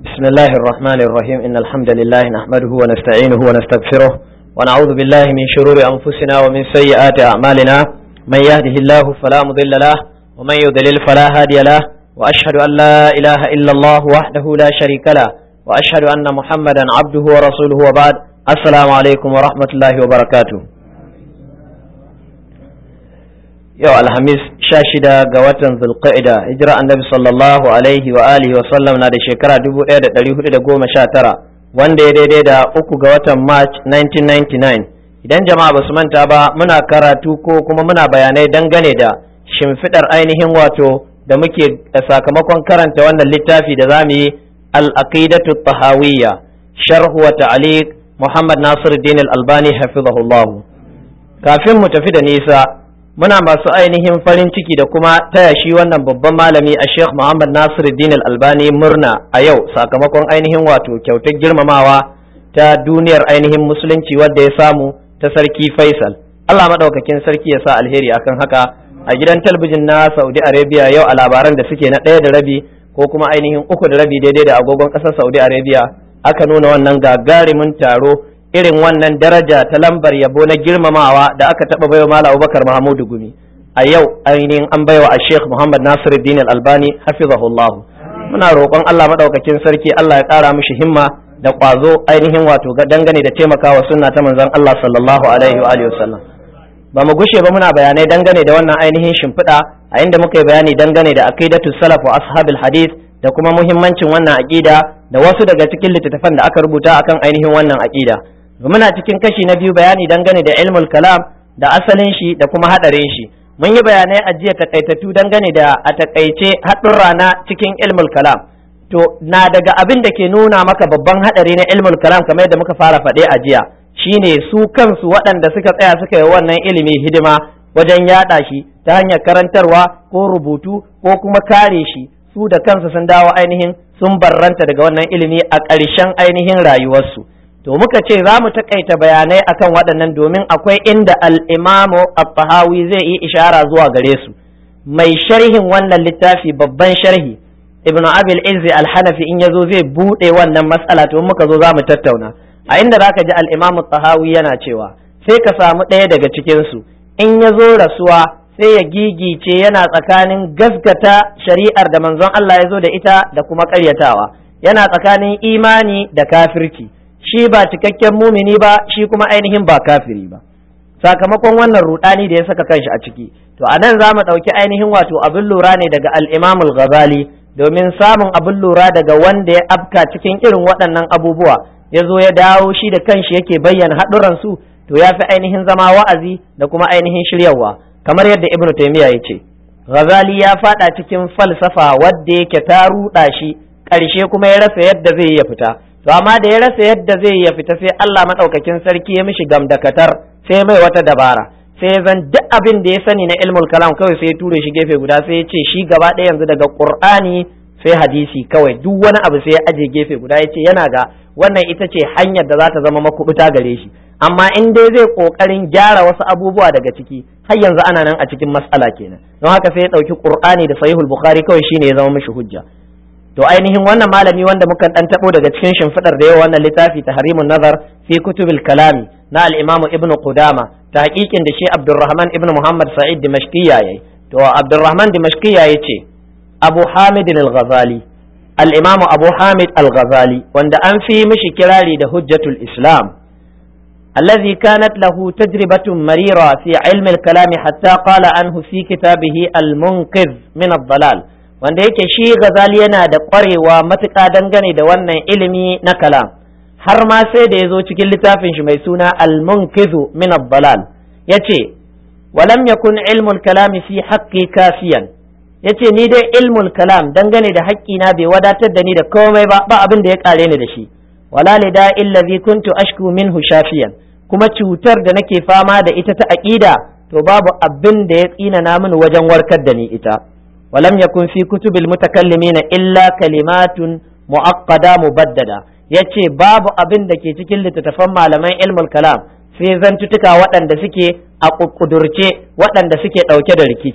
بسم الله الرحمن الرحيم إن الحمد لله نحمده ونستعينه ونستغفره ونعوذ بالله من شرور أنفسنا ومن سيئات أعمالنا من يهده الله فلا مضل له ومن يضلل فلا هادي له وأشهد أن لا إله إلا الله وحده لا شريك له وأشهد أن محمدا عبده ورسوله وبعد السلام عليكم ورحمة الله وبركاته yau alhamis sha shida ga watan zulqa'ida hijira annabi sallallahu alaihi wa alihi wa sallam na da shekara dubu ɗaya da ɗari hudu da goma sha tara wanda ya daidai da uku ga watan march 1999 idan jama'a ba su manta ba muna karatu ko kuma muna bayanai dangane da shimfiɗar ainihin wato da muke sakamakon karanta wannan littafi da za mu yi al-aqidatu tahawiyya sharhu wa ta'liq muhammad nasiruddin al-albani hafizahullah kafin mu tafi da nisa muna masu ainihin farin ciki da kuma taya shi wannan babban malami a sheikh muhammad nasiruddin albani murna a yau sakamakon ainihin wato kyautar girmamawa ta duniyar ainihin musulunci wadda ya samu ta sarki faisal allah maɗaukakin sarki ya sa alheri akan haka a gidan talabijin na saudi arabia yau a labaran da suke na ɗaya da rabi ko kuma ainihin uku da rabi daidai da agogon ƙasar saudi arabia aka nuna wannan gagarumin taro irin wannan daraja ta lambar yabo na girmamawa da aka taɓa baiwa Malam Abubakar Mahamudu Gumi a yau ainihin an baiwa a Sheikh Muhammad Nasiruddin Al-Albani hafizahullah muna roƙon Allah madaukakin sarki Allah ya ƙara mishi himma da ƙwazo ainihin wato dangane da taimakawa sunna ta manzon Allah sallallahu alaihi wa alihi wasallam ba mu gushe ba muna bayanai dangane da wannan ainihin shimfiɗa a inda muka yi bayani dangane da aqidatu salaf wa ashabil hadith da kuma muhimmancin wannan aqida da wasu daga cikin littattafan da aka rubuta akan ainihin wannan aqida muna cikin kashi na biyu bayani dangane da ilmul kalam da asalin shi da kuma hadarin shi mun yi bayanai a jiya takaitattu dangane da a takaice haɗurra na cikin ilmul kalam to na daga abin da ke nuna maka babban hadari na ilmul kalam kamar yadda muka fara faɗe a jiya shine su kansu waɗanda suka tsaya suka yi wannan ilimi hidima wajen yaɗa shi ta hanyar karantarwa ko rubutu ko kuma kare shi su da kansu sun dawo ainihin sun barranta daga wannan ilimi a ƙarshen ainihin rayuwarsu to muka ce za mu takaita bayanai akan waɗannan domin akwai inda al'imamu al-tahawi zai yi ishara zuwa gare su mai sharhin wannan littafi babban sharhi ibnu abil izzi al-hanafi in yazo zai buɗe wannan matsala to muka zo za mu tattauna a inda zaka ji al-imamu tahawi yana cewa sai ka samu ɗaya daga cikin su in ya zo rasuwa sai ya gigice yana tsakanin gaskata shari'ar da manzon Allah ya zo da ita da kuma ƙaryatawa yana tsakanin imani da kafirci shi ba cikakken mumini ba shi kuma ainihin ba kafiri ba sakamakon wannan rudani da ya saka kanshi a ciki to anan za mu ɗauki ainihin wato abin lura ne daga al-imam al-ghazali domin samun abin lura daga wanda ya afka cikin irin waɗannan abubuwa ya zo ya dawo shi da kanshi yake bayyana haɗuran su to ya fi ainihin zama wa'azi da kuma ainihin shiryarwa kamar yadda ibnu taymiya ya ce ghazali ya faɗa cikin falsafa wadda yake ta ruɗa shi ƙarshe kuma ya rasa yadda zai ya fita to amma da ya rasa yadda zai ya fita sai Allah madaukakin sarki ya mishi gamdakatar sai mai wata dabara sai ya zan duk abin da ya sani na ilmul kalam kawai sai ya ture shi gefe guda sai ya ce shi gaba ɗaya yanzu daga qur'ani sai hadisi kawai duk wani abu sai ya aje gefe guda ya ce yana ga wannan ita ce hanyar da za ta zama makubuta gare shi amma in dai zai kokarin gyara wasu abubuwa daga ciki har yanzu ana nan a cikin matsala kenan don haka sai ya ɗauki qur'ani da sahihul bukhari kawai shine ya zama mishi hujja to ainihin wannan malami wanda muka dan tabo daga cikin shimfidar da yawa wannan littafi tahrimun nazar fi kutubil kalami na al-imam ibn qudama ta hakikin da shi abdurrahman ibn muhammad sa'id dimashqiya yayi to abdurrahman dimashqiya yace abu hamid al-ghazali al-imam abu hamid al-ghazali wanda an fi mishi kirari da hujjatul islam الذي كانت له تجربة مريرة في علم الكلام حتى قال عنه في كتابه المنقذ من الضلال wanda yake shi gazali yana da ƙwarewa matuƙa dangane da wannan ilimi na kalam har ma sai da ya zo cikin littafin shi mai suna al-munkizu min ad-dalal yace walam yakun ilmul kalami fi haqqi kafiyan yace ni dai ilmul kalam dangane da haƙƙina bai wadatar da ni da komai ba ba abin da ya kare ni da shi wala lida illazi kuntu ashku minhu shafiyan kuma cutar da nake fama da ita ta aqida to babu abin da ya tsina na mini wajen warkar da ni ita ولم يكن في كتب المتكلمين إلا كلمات معقدة مبددة yace babu abin da ke cikin littattafan malaman ilmul kalam sai zantutuka waɗanda suke a ƙudurce waɗanda suke ɗauke da rikici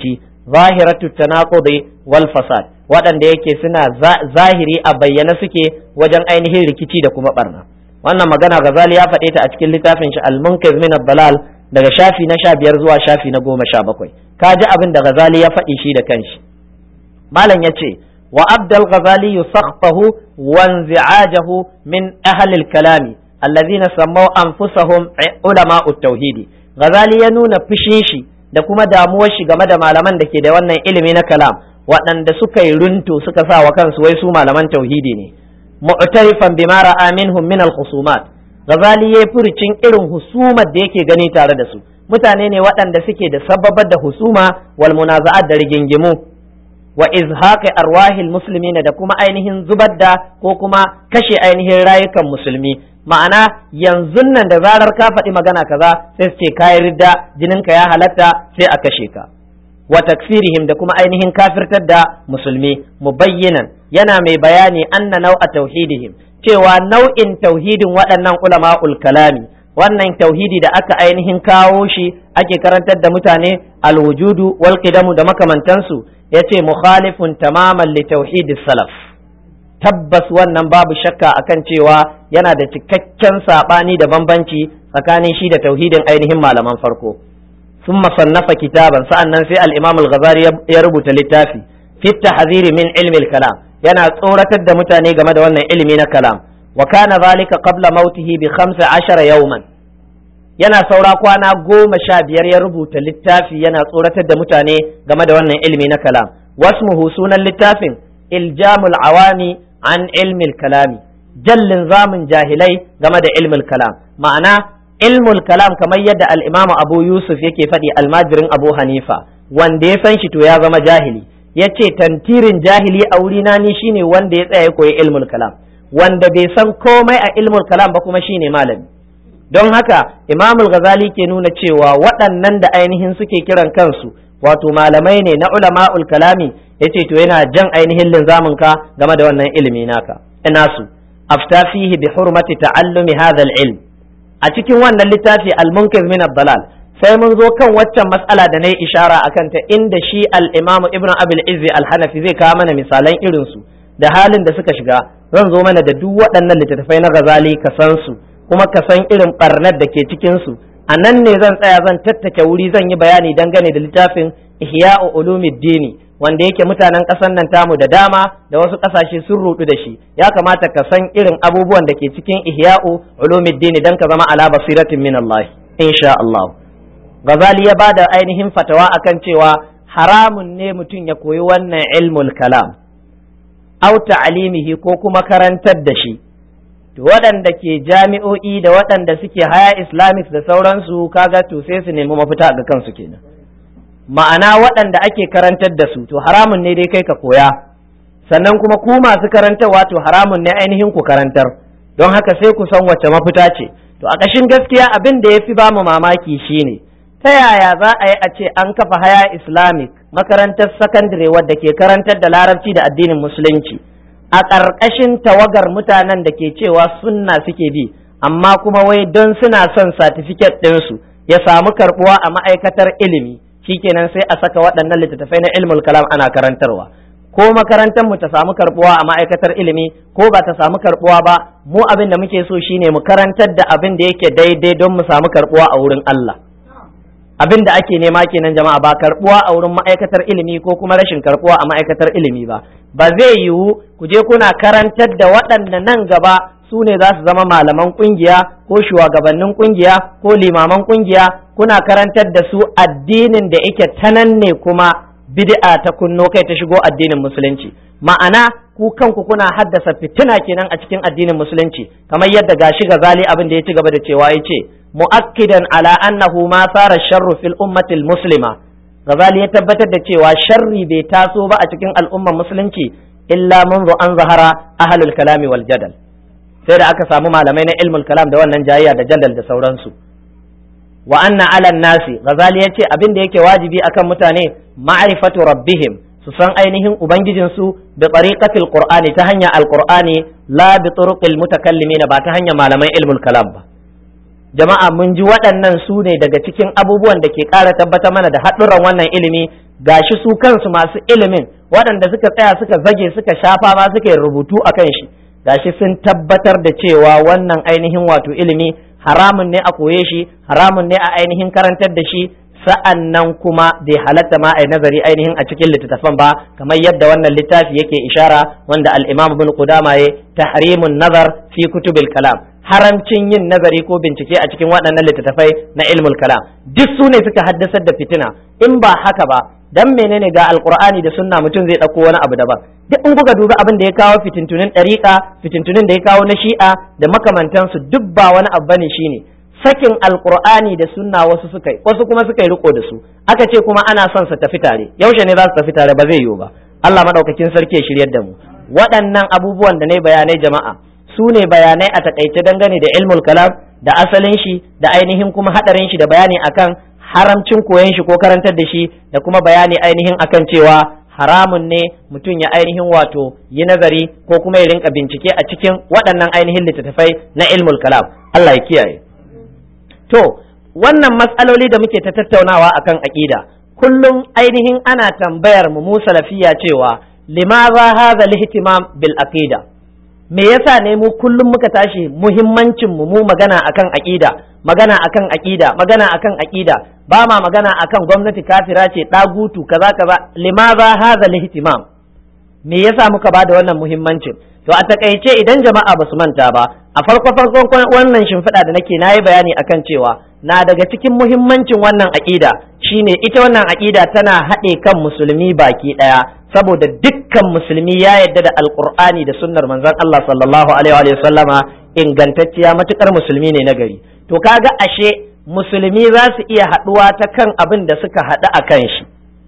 zahiratu tanaqudi wal fasad waɗanda yake suna zahiri a bayyana suke wajen ainihin rikici da kuma barna wannan magana Ghazali ya faɗe ta a cikin littafin shi al-Munqiz min ad-Dalal daga shafi na sha biyar zuwa shafi na goma sha bakwai ka ji abin da Ghazali ya faɗi shi da kanshi malam ya ce wa abdal ghazali yusakhfahu wa inzi'ajahu min ahli al-kalami allazina sammaw anfusahum ulama tauhidi ghazali ya nuna fushin shi da kuma damuwar shi game da malaman da ke da wannan ilimi na kalam waɗanda suka yi runto suka sa wa kansu wai su malaman tauhidi ne mu'tarifan bima ra'a minhum min al-khusumat ghazali ya furucin irin husumar da yake gani tare da su mutane ne waɗanda suke da sababar da husuma wal munaza'at da rigingimu wa izhaqi arwahil muslimin da kuma ainihin zubar da ko kuma kashe ainihin rayukan musulmi ma'ana yanzu nan da zarar ka faɗi magana kaza sai su ce kayi ridda jininka ya halatta sai a kashe ka wa takfirihim da kuma ainihin kafirtar da musulmi mubayyinan yana mai bayani anna nau'a tauhidihim cewa nau'in tauhidin waɗannan ulama'ul kalami wannan tauhidi da aka ainihin kawo shi ake karantar da mutane alwujudu wal qidamu da makamantansu yace mukhalifun tamaman li tauhidis salaf tabbas wannan babu shakka akan cewa yana da cikakken sabani da bambanci tsakanin shi da tauhidin ainihin malaman farko ثم صنف كتابا sa'annan sai al-Imam al-Ghazali ya rubuta littafi fi tahdhir min ilmi al-kalam yana tsoratar da mutane game da wannan ilimi na kalam wa kana zalika qabla mautihi bi 15 yawman yana saura kwana goma sha biyar ya rubuta littafi yana tsoratar da mutane game da wannan ilimi na kalam wasmuhu sunan littafin iljamul awami an ilmi kalami jallin zamun jahilai game da ilmul kalam ma'ana ilmul kalam kamar yadda al-imamu abu yusuf yake faɗi almajirin abu hanifa wanda ya san shi to ya zama jahili ya ce tantirin jahili a wurina ni shine wanda ya tsaya ya koyi ilmul kalam wanda bai san komai a ilmul kalam ba kuma shine malami don haka imamul ghazali ke nuna cewa waɗannan da ainihin suke kiran kansu wato malamai ne na ulama'ul kalami yace to yana jan ainihin linzamin ka game da wannan ilimi naka ina su afta fihi bi hurmati ta'allumi hadha al-ilm a cikin wannan littafi al-munkiz min ad-dalal sai mun zo kan waccan matsala da nayi ishara akan ta inda shi al-imamu ibnu abil izzi al-hanafi zai kawo mana misalan irin su da halin da suka shiga zan zo mana da duk waɗannan littattafai na ghazali ka san su kuma ka san irin barnar da ke cikin su a nan ne zan tsaya zan tattake wuri zan yi bayani dangane da littafin ihya'u ulumuddini wanda yake mutanen ƙasar nan tamu da dama da wasu ƙasashe sun rudu da shi ya kamata ka san irin abubuwan da ke cikin ihya'u ulumuddini dan ka zama ala basiratin min Allah insha Allah Ghazali ya bada ainihin fatawa akan cewa haramun ne mutum ya koyi wannan ilmul kalam au ta'limihi ko kuma karantar da shi to waɗanda ke jami'o'i da waɗanda suke haya islamics da sauransu kaga to sai su nemi mafita ga kansu kenan ma'ana waɗanda ake karantar da su to haramun ne dai kai ka koya sannan kuma ku masu karantarwa to haramun ne ainihin ku karantar don haka sai ku san wacce mafita ce to a ƙashin gaskiya abin da ya fi ba mu mamaki shine ta yaya za a yi a ce an kafa haya islamic makarantar sakandare wadda ke karantar da larabci da addinin musulunci a ƙarƙashin tawagar mutanen da ke cewa sunna suke bi amma kuma wai don suna son satifiket ɗinsu ya samu karɓuwa a ma'aikatar ilimi shikenan sai a saka waɗannan littattafai na ilmul kalam ana karantarwa ko makarantar mu ta samu karɓuwa a ma'aikatar ilimi ko ba ta samu karɓuwa ba mu abin da muke so shine mu karantar da abin da yake daidai don mu samu karɓuwa a wurin Allah abin da ake nema kenan jama'a ba karɓuwa a wurin ma'aikatar ilimi ko kuma rashin karɓuwa a ma'aikatar ilimi ba ba zai yiwu ku je kuna karantar da waɗanda nan gaba su ne za su zama malaman kungiya ko shugabannin kungiya ko limaman kungiya kuna karantar da su addinin da yake tanan ne kuma bid'a ta kunno kai ta shigo addinin musulunci ma'ana ku kanku kuna haddasa fitina kenan a cikin addinin musulunci kamar yadda gashi gazali abin da ya ci gaba da cewa ya ce mu'akkidan ala annahu ma sara sharru fil ummati muslima gazali ya tabbatar da cewa sharri bai taso ba a cikin al'ummar musulunci illa منذ an zahara ahlul kalami wal jadal sai da aka samu malamai na ilmul kalam da wannan jayayya da jadal da sauransu wa anna ala nasi ghazali yace abin da yake wajibi akan mutane ma'rifatu rabbihim su san ainihin ubangijinsu da tariqatil qur'ani ta hanyar alqur'ani la bi turuqil mutakallimin ba ta hanyar malaman ilmul kalam ba jama'a mun ji waɗannan su ne daga cikin abubuwan da ke ƙara tabbatar mana da haɗurran wannan ilimi gashi su kansu masu ilimin waɗanda suka tsaya suka zage suka shafa ma suka yi rubutu a kan shi gashi sun tabbatar da cewa wannan ainihin wato ilimi haramun ne a koye shi haramun ne a ainihin karantar da shi sa'an nan kuma bai halatta ma a nazari ainihin a cikin littattafan ba kamar yadda wannan littafi yake ishara wanda al-imam ibn qudama ya tahrimun nazar fi kutubil kalam haramcin yin nazari ko bincike a cikin waɗannan littattafai na ilmul kalam duk su ne suka haddasar da fitina in ba haka ba dan menene ga alqur'ani da sunna mutum zai ɗauko wani abu daban duk in kuka dubi abin da ya kawo fitintunin ɗariƙa fitintunin da ya kawo na shi'a da makamantansu duk ba wani abu bane shine sakin alqur'ani da sunna wasu suka yi wasu kuma suka yi riko da su aka ce kuma ana son su tafi tare yaushe ne za su tafi tare ba zai yiwu ba Allah madaukakin sarki ya shiryar da mu waɗannan abubuwan da ne bayanai jama'a su ne bayanai a takaice dangane da ilmul kalam da asalin shi da ainihin kuma hadarin shi da bayani akan haramcin koyon shi ko karantar da shi da kuma bayani ainihin akan cewa haramun ne mutum ya ainihin wato yi nazari ko kuma ya rinka bincike a cikin waɗannan ainihin littattafai na ilmul kalam Allah ya kiyaye to wannan matsaloli da muke ta tattaunawa akan aƙida kullum ainihin ana tambayar mu mu salafiya cewa limaza hadha al-ihtimam bil aqida me yasa ne mu kullum muka tashi muhimmancin mu mu magana akan aqida magana akan aqida magana akan aqida ba ma magana akan gwamnati kafira ce dagutu kaza kaza limaza hadha al-ihtimam me yasa muka bada wannan muhimmancin to a takaice idan jama'a basu manta ba a farko farkon wannan shimfiɗa da nake nayi bayani akan cewa na daga cikin muhimmancin wannan aqida shine ita wannan aqida tana haɗe kan musulmi baki ɗaya saboda dukkan musulmi ya yadda da alqur'ani da sunnar manzon Allah sallallahu alaihi wa sallama ingantacciya matukar musulmi ne na gari to kaga ashe musulmi za su iya haɗuwa ta kan abin da suka haɗu a kan shi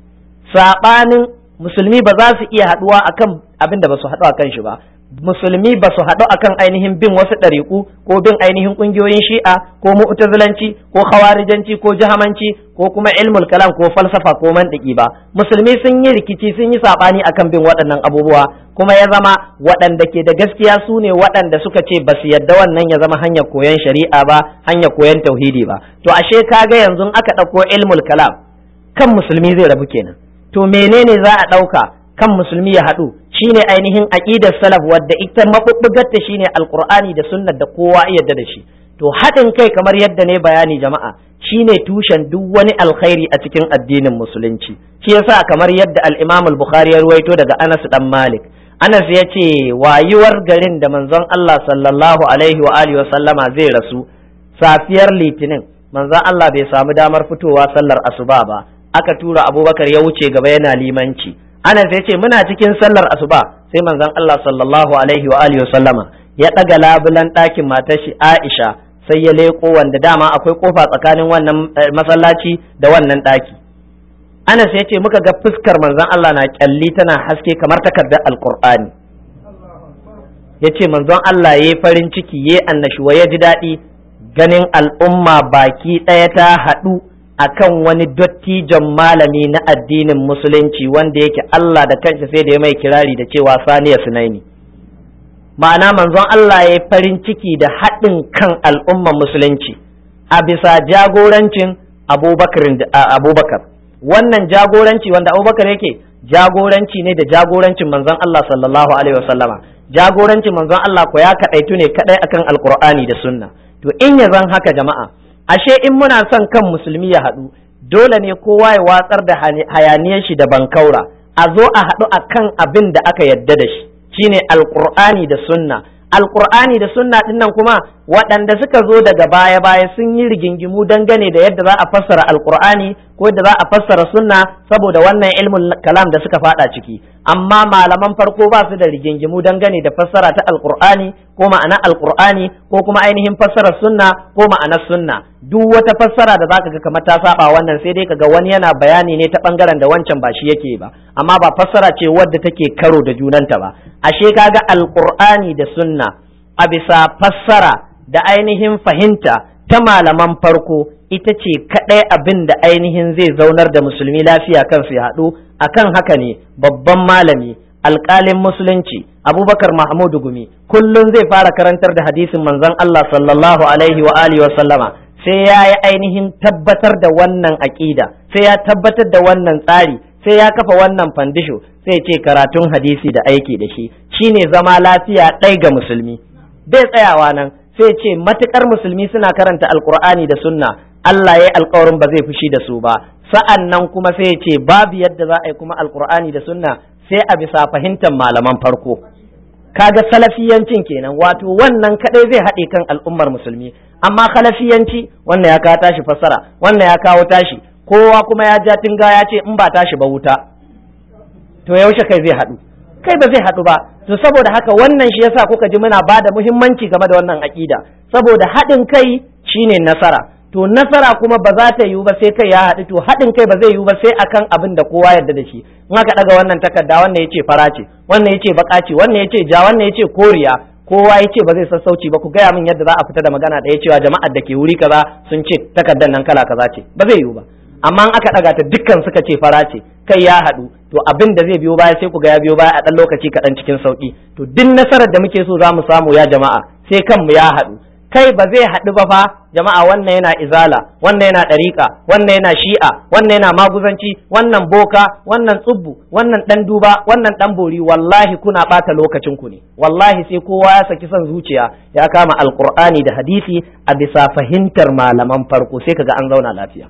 saɓanin musulmi ba za su iya haɗuwa akan abin da ba su haɗu a kan shi ba musulmi ba su haɗu akan ainihin bin wasu ɗariƙu ko bin ainihin ƙungiyoyin shi'a ko mu'tazilanci ko khawarijanci ko jahamanci ko kuma ilmul kalam ko falsafa ko mantiki ba musulmi sun yi rikici sun yi saɓani akan bin waɗannan abubuwa kuma ya zama waɗanda ke da gaskiya su ne waɗanda suka ce ba su yadda wannan ya zama hanyar koyon shari'a ba hanyar koyon tauhidi ba to ashe kaga yanzu aka ɗauko ilmul kalam kan musulmi zai rabu kenan to menene za a ɗauka kan musulmi ya haɗu shine ainihin aqidar salaf wadda ita mabubbugar ta shine alqur'ani da sunnar da kowa yadda da shi to haɗin kai kamar yadda ne bayani jama'a shine tushen duk wani alkhairi a cikin addinin musulunci shi yasa kamar yadda al-Imam al-Bukhari ya ruwaito daga Anas dan Malik Anas ya ce wayuwar garin da manzon Allah sallallahu alaihi wa alihi wa sallama zai rasu safiyar litinin manzon Allah bai samu damar fitowa sallar asuba ba aka tura Abubakar ya wuce gaba yana limanci Anas ya ce muna cikin sallar asuba sai manzon Allah sallallahu alaihi wa alihi sallama ya daga labulan ɗakin matar shi Aisha sai ya leko wanda dama akwai kofa tsakanin wannan masallaci da wannan ɗaki Anas ya ce muka ga fuskar manzon Allah na kyalli tana haske kamar takardar alqur'ani ya ce manzon Allah ya yi farin ciki ya annashuwa ya ji daɗi ganin al'umma baki ɗaya ta haɗu akan wani dottijon malami na addinin musulunci wanda yake Allah da kanshi sai da ya mai kirari da cewa saniya sunaini ma'ana manzon Allah ya farin ciki da haɗin kan al'umman musulunci a bisa jagorancin abubakar wannan jagoranci wanda abubakar yake jagoranci ne da jagorancin manzon Allah sallallahu alaihi wasallama jagorancin manzon Allah ko ya kaɗaitu ne kaɗai akan alkur'ani da sunna to in ya zan haka jama'a ashe in muna son kan musulmi ya haɗu dole ne kowa ya watsar da hayaniyar shi da bankaura a zo a haɗu a kan abin da aka yadda da shi shine alƙur'ani da sunna alƙur'ani da sunna ɗin nan kuma waɗanda suka zo daga baya baya sun yi rigingimu dangane da yadda za a fassara alƙur'ani ko yadda za a fassara sunna saboda wannan ilmin kalam da suka faɗa ciki amma malaman farko ba su da rigingimu dangane da fassara ta alƙur'ani ko ma'ana alƙur'ani ko kuma ainihin fassarar sunna ko ma'anar sunna duk wata fassara da zaka ga kamar ta saba wannan sai dai kaga wani yana bayani ne ta bangaren da wancan ba shi yake ba amma ba fassara ce wadda take karo da junanta ba ashe kaga alqur'ani da sunna a bisa fassara da ainihin fahimta ta malaman farko ita ce kadai abin da ainihin zai zaunar da musulmi lafiya kansu ya haɗu akan haka ne babban malami alƙalin musulunci abubakar mahmudu gumi kullum zai fara karantar da hadisin manzon Allah sallallahu alaihi wa alihi wa sallama sai ya yi ainihin tabbatar da wannan aƙida sai ya tabbatar da wannan tsari sai ya kafa wannan fandisho sai ce karatun hadisi da aiki da shi shine zama lafiya ɗai ga musulmi bai tsayawa nan sai ce matukar musulmi suna karanta alkur'ani da sunna Allah ya yi alkawarin ba zai fushi da su ba sa'an nan kuma sai ya ce babu yadda za a yi kuma alkur'ani da sunna sai a bisa fahimtar malaman farko kaga salafiyancin kenan wato wannan kadai zai haɗe kan al'ummar musulmi amma khalafiyanci wannan ya kawo tashi fassara wannan ya kawo tashi kowa kuma ya ja tinga ya ce in ba tashi ba wuta to yaushe kai zai haɗu kai ba zai haɗu ba to saboda haka wannan shi yasa kuka ji muna ba da muhimmanci game da wannan aƙida saboda haɗin kai shine nasara to nasara kuma ba za ta yiwu ba sai kai ya haɗu to haɗin kai ba zai yiwu ba sai akan abin da kowa yarda da shi in aka ɗaga wannan takarda wannan yace fara ce wannan yace baka ce wannan yace ja wannan yace koriya kowa yace ba zai sassauci ba ku gaya min yadda za a fita da magana ɗaya cewa jama'ar da ke wuri kaza sun ce takardar nan kala kaza ce ba zai yiwu ba amma in aka ɗaga ta dukkan suka ce fara ce kai ya haɗu to abin da zai biyo baya sai ku ga ya biyo baya a ɗan lokaci kaɗan cikin sauƙi to duk nasarar da muke so za mu samu ya jama'a sai kanmu ya haɗu kai ba zai haɗu ba fa jama'a wannan yana izala wannan yana ɗariƙa wannan yana shi'a wannan yana maguzanci wannan boka wannan tsubbu wannan ɗan duba wannan ɗan bori wallahi kuna ɓata lokacin ku ne wallahi sai kowa ya saki son zuciya ya kama alƙur'ani da hadisi a bisa fahimtar malaman farko sai kaga an zauna lafiya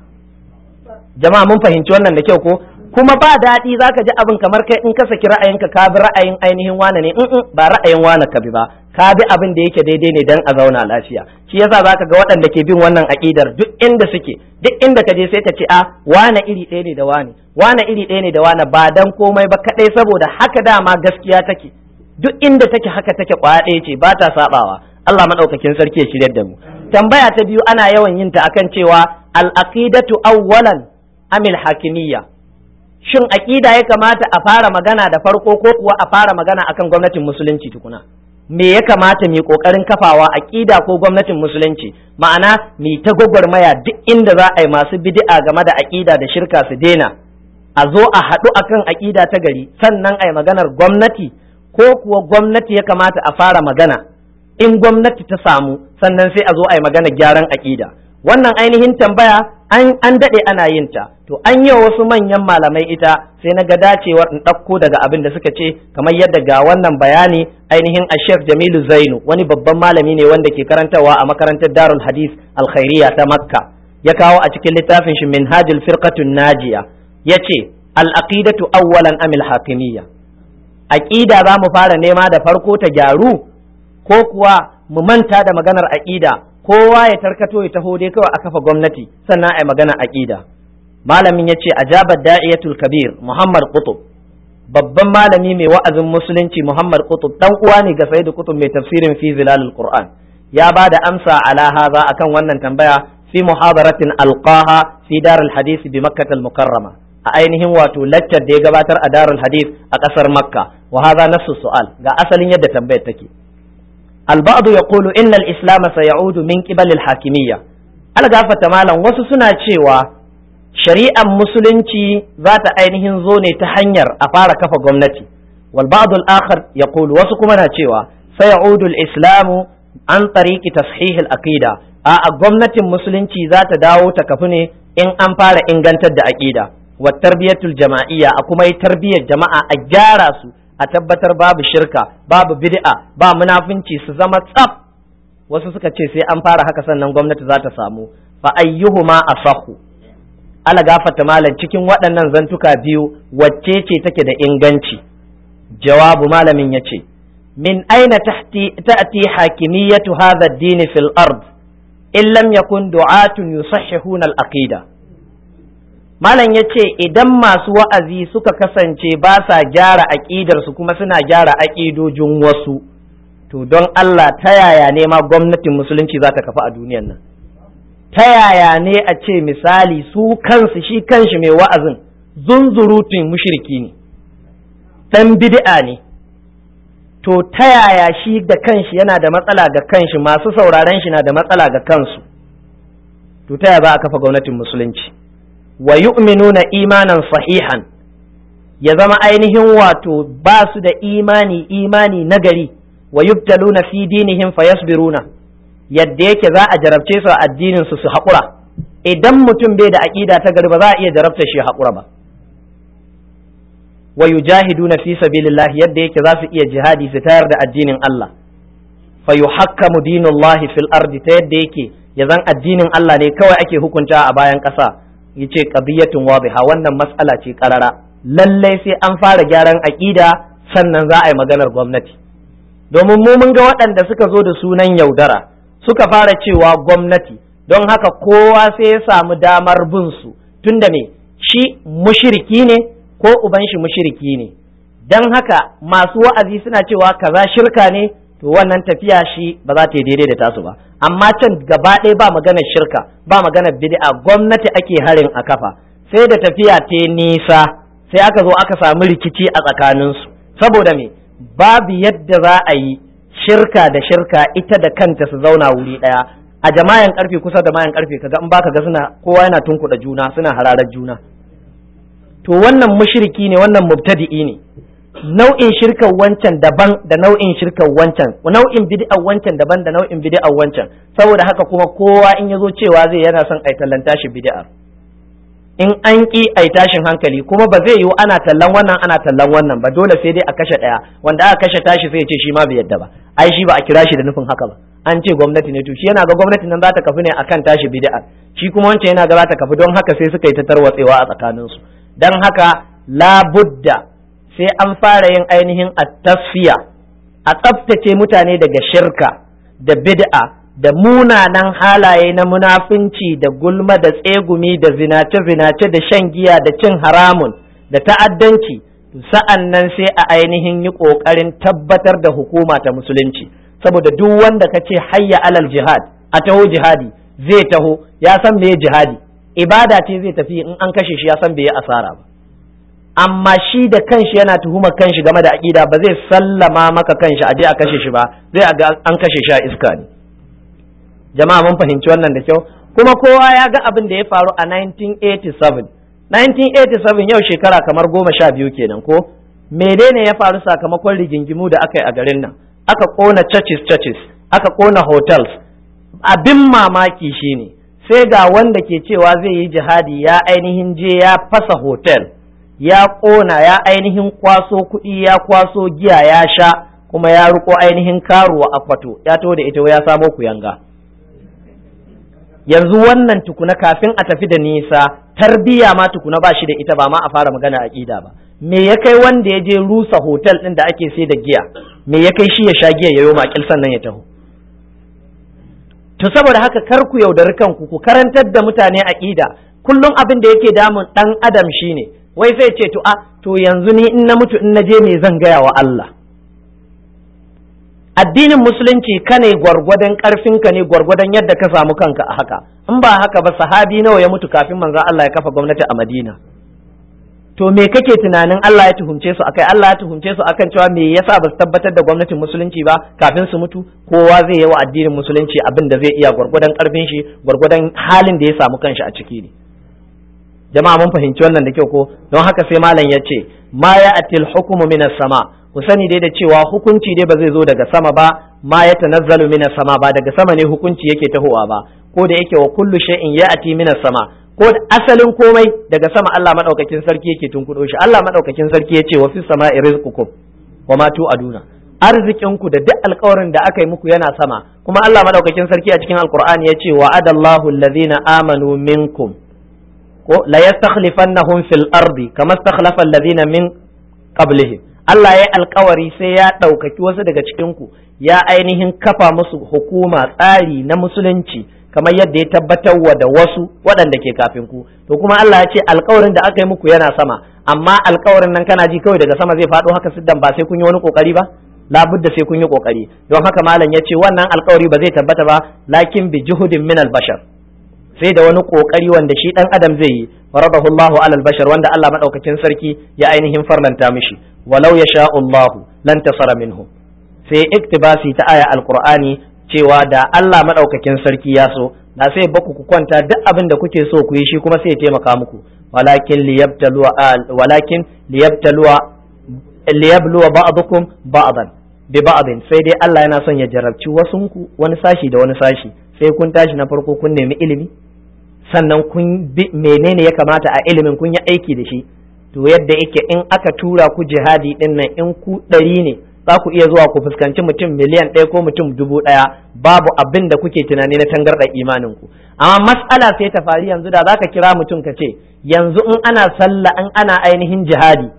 jama'a mun fahimci wannan da kyau ko kuma ba daɗi zaka ji abin kamar kai in ka saki ra'ayinka ka bi ra'ayin ainihin wane ne in ba ra'ayin wane ka bi ba ka bi abin da yake daidai ne dan a zauna lafiya shi yasa zaka ga waɗanda ke bin wannan aƙidar duk inda suke duk inda ka je sai ka ce a wane iri ɗaya ne da wane wane iri ɗaya ne da wane ba dan komai ba kaɗai saboda haka dama gaskiya take duk inda take haka take kwaya ɗaya ce ba ta sabawa Allah madaukakin sarki ya shiryar da mu tambaya ta biyu ana yawan yin ta akan cewa al-aqidatu awwalan amil hakimiyya shin aƙida ya kamata a fara magana da farko ko kuwa a fara magana akan gwamnatin musulunci tukuna me ya kamata mu kokarin kafawa aƙida ko gwamnatin musulunci ma'ana mi ta gwagwarmaya duk inda za a yi masu bid'a game da aƙida da shirka su daina a zo a haɗu akan aƙida ta gari sannan a yi maganar gwamnati ko kuwa gwamnati ya kamata a fara magana in gwamnati ta samu sannan sai a zo a yi maganar gyaran aƙida wannan ainihin tambaya an daɗe ana yin ta to an yi wasu manyan malamai ita sai na ga dacewar in ɗauko daga abin da suka ce kamar yadda ga wannan bayani ainihin a Sheikh Jamilu Zainu wani babban malami ne wanda ke karantarwa a makarantar Darul Hadith Alkhairiya ta Makka ya kawo a cikin littafin shi Minhajul Firqatun Najiya yace al-aqidatu awwalan amil hakimiyya aqida za mu fara nema da farko ta gyaru ko kuwa mu manta da maganar aqida kowa ya tarkato ya taho dai kawai a kafa gwamnati sannan a yi magana aqida malamin ya ce ajabar da'iyatul kabir muhammad qutub babban malami mai wa'azin musulunci muhammad qutub dan uwa ne ga sayyidu qutub mai tafsirin fi zilalul qur'an ya ba da amsa ala hadha akan wannan tambaya fi muhabaratin alqaha fi darul hadith bi makkah al mukarrama a ainihin wato laccar da ya gabatar a darul hadith a kasar makka wa hadha nafsu su'al ga asalin yadda tambayar take البعض يقول إن الإسلام سيعود من قبل الحاكمية الغافة مالا wasu suna cewa shari'ar musulunci za ta ainihin zo ne ta hanyar a fara kafa gwamnati wal ba'd al akhar yaqulu wasu kuma na cewa sayaudu al islamu an tariqi tashih al aqida a gwamnatin musulunci za ta dawo ta kafu ne in an fara ingantar da aqida wa tarbiyatul jama'iyya a kuma yi tarbiyyar jama'a a gyara su a tabbatar babu shirka babu bid'a ba munafunci su zama tsaf wasu suka ce sai an fara haka sannan gwamnati za ta samu fa ayyuhuma asahu ala gafata malam cikin waɗannan zantuka biyu wacce ce take da inganci jawabu malamin yace min aina ta'ti hakimiyatu hadha ad-din fil ard in lam yakun du'atun yusahhihuna al-aqida Malam ya ce idan masu wa'azi suka kasance ba sa gyara aƙidarsu kuma suna gyara aƙidojin wasu, to don Allah ta yaya ne ma gwamnatin musulunci za ta kafa a duniyan nan? Ta yaya ne a ce misali su kansu shi kanshi mai wa'azin zunzurutun mushiriki ne, ɗan bid'a ne, to ta yaya shi da kanshi yana da matsala ga kanshi masu sauraren shi na da matsala ga kansu, to ta yaya za a kafa gwamnatin musulunci? wa yu'minuna imanan sahihan ya zama ainihin wato ba su da imani imani nagari wa yubtaluna fi dinihim fayasbiruna yadda yake za a jarabce su a addinin su su haƙura idan mutum bai da aƙida ta gari ba za a iya jarabta shi haƙura ba wa yujahiduna fi sabilillah yadda yake za su iya jihadi su tayar da addinin Allah fa yuhakkamu dinullahi fil ardi ta yadda yake ya zan addinin Allah ne kawai ake hukunta a bayan ƙasa yace qadiyatun wadiha wannan mas'ala ce karara lallai sai an fara gyaran aqida sannan za a yi maganar gwamnati domin mu mun ga waɗanda suka zo da sunan yaudara suka fara cewa gwamnati don haka kowa sai ya samu damar bin su tunda me shi mushiriki ne ko uban shi mushiriki ne don haka masu wa'azi suna cewa kaza shirka ne to wannan tafiya shi ba za ta yi daidai da tasu ba amma can gaba ɗaya ba maganar shirka ba maganar bid'a gwamnati ake harin a kafa sai da tafiya ta nisa sai aka zo aka samu rikici a tsakaninsu saboda me babu yadda za a yi shirka da shirka ita da kanta su zauna wuri ɗaya a jama'an karfe kusa da mayan karfe kaga in baka ga suna kowa yana tunkuɗa juna suna hararar juna to wannan mushriki ne wannan mubtadi'i ne nau'in shirkan wancan daban da nau'in shirkan wancan nau'in bid'ar wancan daban da nau'in bid'ar wancan saboda haka kuma kowa in yazo cewa zai yana son ai tallanta shi bid'ar in an ki ai tashin hankali kuma ba zai yiwu ana tallan wannan ana tallan wannan ba dole sai dai a kashe daya wanda aka kashe tashi sai ya ce shi ma bai yadda ba ai shi ba a kira shi da nufin haka ba an ce gwamnati ne to shi yana ga gwamnati nan za ta kafi ne akan tashi bid'ar shi kuma wancan yana ga za ta kafi don haka sai suka yi ta tarwatsewa a tsakaninsu dan haka labudda sai an fara yin ainihin at-tasfiya a tsaftace mutane daga shirka da bid'a da munanan halaye na munafunci da gulma da tsegumi da zinace-zinace da shan giya da cin haramun da ta'addanci sa'an nan sai a ainihin yi ƙoƙarin tabbatar da hukuma ta musulunci saboda duk wanda ka ce hayya alal jihad a taho jihadi zai taho ya san me jihadi ibada ce zai tafi in an kashe shi ya san bai yi asara ba amma shi da kanshi yana tuhumar kanshi game da aƙida ba zai sallama maka kanshi a je a kashe shi ba zai ga an kashe shi a iska ne jama'a mun fahimci wannan da kyau kuma kowa ya ga abin da ya faru a 1987 1987 yau shekara kamar goma sha biyu kenan ko menene ya faru sakamakon rigingimu da aka yi a garin nan aka kona churches churches aka kona hotels abin mamaki shine sai ga wanda ke cewa zai yi jihadi ya ainihin je ya fasa hotel ya ƙona ya ainihin kwaso kuɗi ya kwaso giya ya sha kuma ya riko ainihin karuwa a kwato ya to da ita ya samo kuyanga yanzu wannan tukuna kafin a tafi da nisa tarbiya ma tukuna ba shi da ita ba ma a fara magana aƙida ba me ya kai wanda ya je rusa hotel ɗin da ake sai da giya me ya kai shi ya sha giya ya yo makil sannan ya taho to saboda haka kar ku yaudari kanku ku karantar da mutane aƙida kullum abin da yake damun ɗan adam shine wai sai ce to a to yanzu ni in na mutu in na je me zan gaya wa Allah addinin musulunci ka ne gwargwadon karfinka ne gwargwadon yadda ka samu kanka a haka in ba haka ba sahabi nawa ya mutu kafin manzo Allah ya kafa gwamnati a Madina to me kake tunanin Allah ya tuhumce su akai Allah ya tuhumce su akan cewa me yasa ba su tabbatar da gwamnatin musulunci ba kafin su mutu kowa zai yi wa addinin musulunci abin da zai iya gwargwadon karfin shi gwargwadon halin da ya samu kanshi a ciki ne jama'a mun fahimci wannan da kyau ko don haka sai malam ya ce ma ya atil hukumu minas sama ku sani dai da cewa hukunci dai ba zai zo daga sama ba ma ya tanazzalu minas sama ba daga sama ne hukunci yake tahowa ba ko da yake wa kullu shay'in ya'ti minas sama ko asalin komai daga sama Allah madaukakin sarki yake tunkudo shi Allah madaukakin sarki yace wa fis sama'i rizqukum wa ma tu'aduna arzikin ku da duk alƙawarin da aka yi muku yana sama kuma Allah madaukakin sarki a cikin alqur'ani yace wa adallahu allazina amanu minkum ko la yastakhlifannahum fil ardi kama stakhlafa allazina min qablihim Allah ya alkawari sai ya ɗaukaki wasu daga cikin ku ya ainihin kafa musu hukuma tsari na musulunci kamar yadda ya tabbatar wa da wasu waɗanda ke kafin ku to kuma Allah ya ce alkawarin da aka yi muku yana sama amma alkawarin nan kana ji kawai daga sama zai faɗo haka siddan ba sai kun yi wani kokari ba labudda sai kun yi kokari don haka malam ya ce wannan alkawari ba zai tabbata ba lakin bi juhudin min al bashar sai da wani kokari wanda shi dan adam zai yi faradahu Allahu alal bashar wanda Allah madaukakin sarki ya ainihin farlanta mishi walau yasha Allahu lan tasara minhu sai iktibasi ta aya alqur'ani cewa da Allah madaukakin sarki ya so na sai baku ku kwanta duk abin da kuke so ku yi shi kuma sai ya taimaka muku walakin liyabtaluwa walakin liyabtaluwa liyabluwa ba'dukum ba'dan bi ba'din sai dai Allah yana son ya jarabci wasunku wani sashi da wani sashi sai kun tashi na farko kun nemi ilimi sannan kun bi menene ya kamata a ilimin kun yi aiki da shi to yadda yake in aka tura ku jihadi din nan in ku ɗari ne za ku iya zuwa ku fuskanci mutum miliyan ɗaya ko mutum dubu ɗaya babu abin da kuke tunani na tangarɗa imanin ku amma mas'ala sai ta faru yanzu da zaka kira mutum ka ce yanzu in ana sallah in ana ainihin jihadi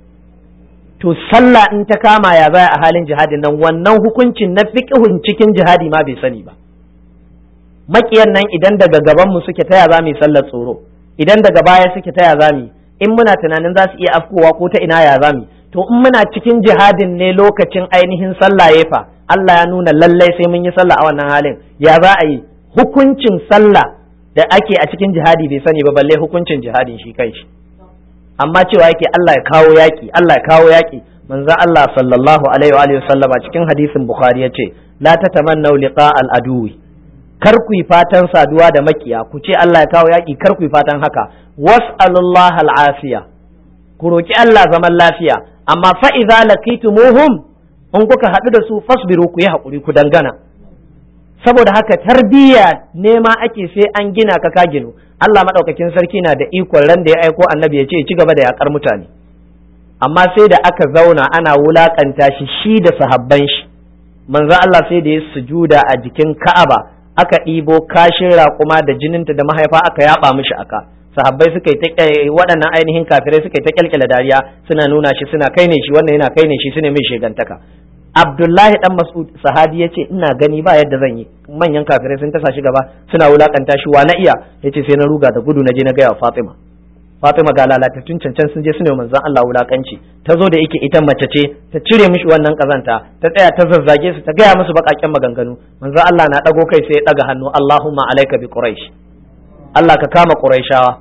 to sallah in ta kama ya zaya a halin jihadin nan wannan hukuncin na fiqhun cikin jihadi ma bai sani ba makiyan nan idan daga gaban mu suke taya za mu yi sallar tsoro idan daga baya suke taya za mu in muna tunanin za su iya afkowa ko ta ina ya za mu to in muna cikin jihadin ne lokacin ainihin sallah ya fa Allah ya nuna lallai sai mun yi sallah a wannan halin ya za a yi hukuncin sallah da ake a cikin jihadi bai sani ba balle hukuncin jihadin shi kai shi amma cewa yake Allah ya kawo yaki Allah ya kawo yaki manzo Allah sallallahu alaihi wa alihi sallama cikin hadisin bukhari yace la tatamannu liqa al aduwi kar ku yi fatan saduwa da makiya ku ce Allah ya kawo yaki kar ku yi fatan haka was'alullah al afiya ku roki Allah zaman lafiya amma fa idza laqitumuhum in kuka haɗu da su fasbiru ku yi haƙuri ku dangana saboda haka tarbiyya nema ake sai an gina ka ka ginu Allah maɗaukakin sarki na da ikon ran da ya aiko annabi ya ce ci gaba da yakar mutane amma sai da aka zauna ana wulakanta shi shi da sahabban shi manzo Allah sai da ya sujuda a jikin Ka'aba aka ɗibo kashin raƙuma da jininta da mahaifa aka yaba mishi aka sahabbai suka yi ta waɗannan ainihin kafirai suka yi ta kyalkyala dariya suna nuna shi suna kai ne shi wannan yana kai ne shi suna mai shegantaka Abdullahi dan Mas'ud sahabi yace ina gani ba yadda zan yi manyan kafirai sun tasa shi gaba suna wulakanta shi wa na iya yace sai na ruga da gudu na je na gaya wa Fatima Fatima ga lalatattun cancan sun je suna manzon Allah wulakanci ta zo da yake ita mace ce ta cire mishi wannan kazanta ta tsaya ta zazzage su ta gaya musu bakakken maganganu manzon Allah na dago kai sai ya daga hannu Allahumma alaika bi quraish Allah ka kama quraishawa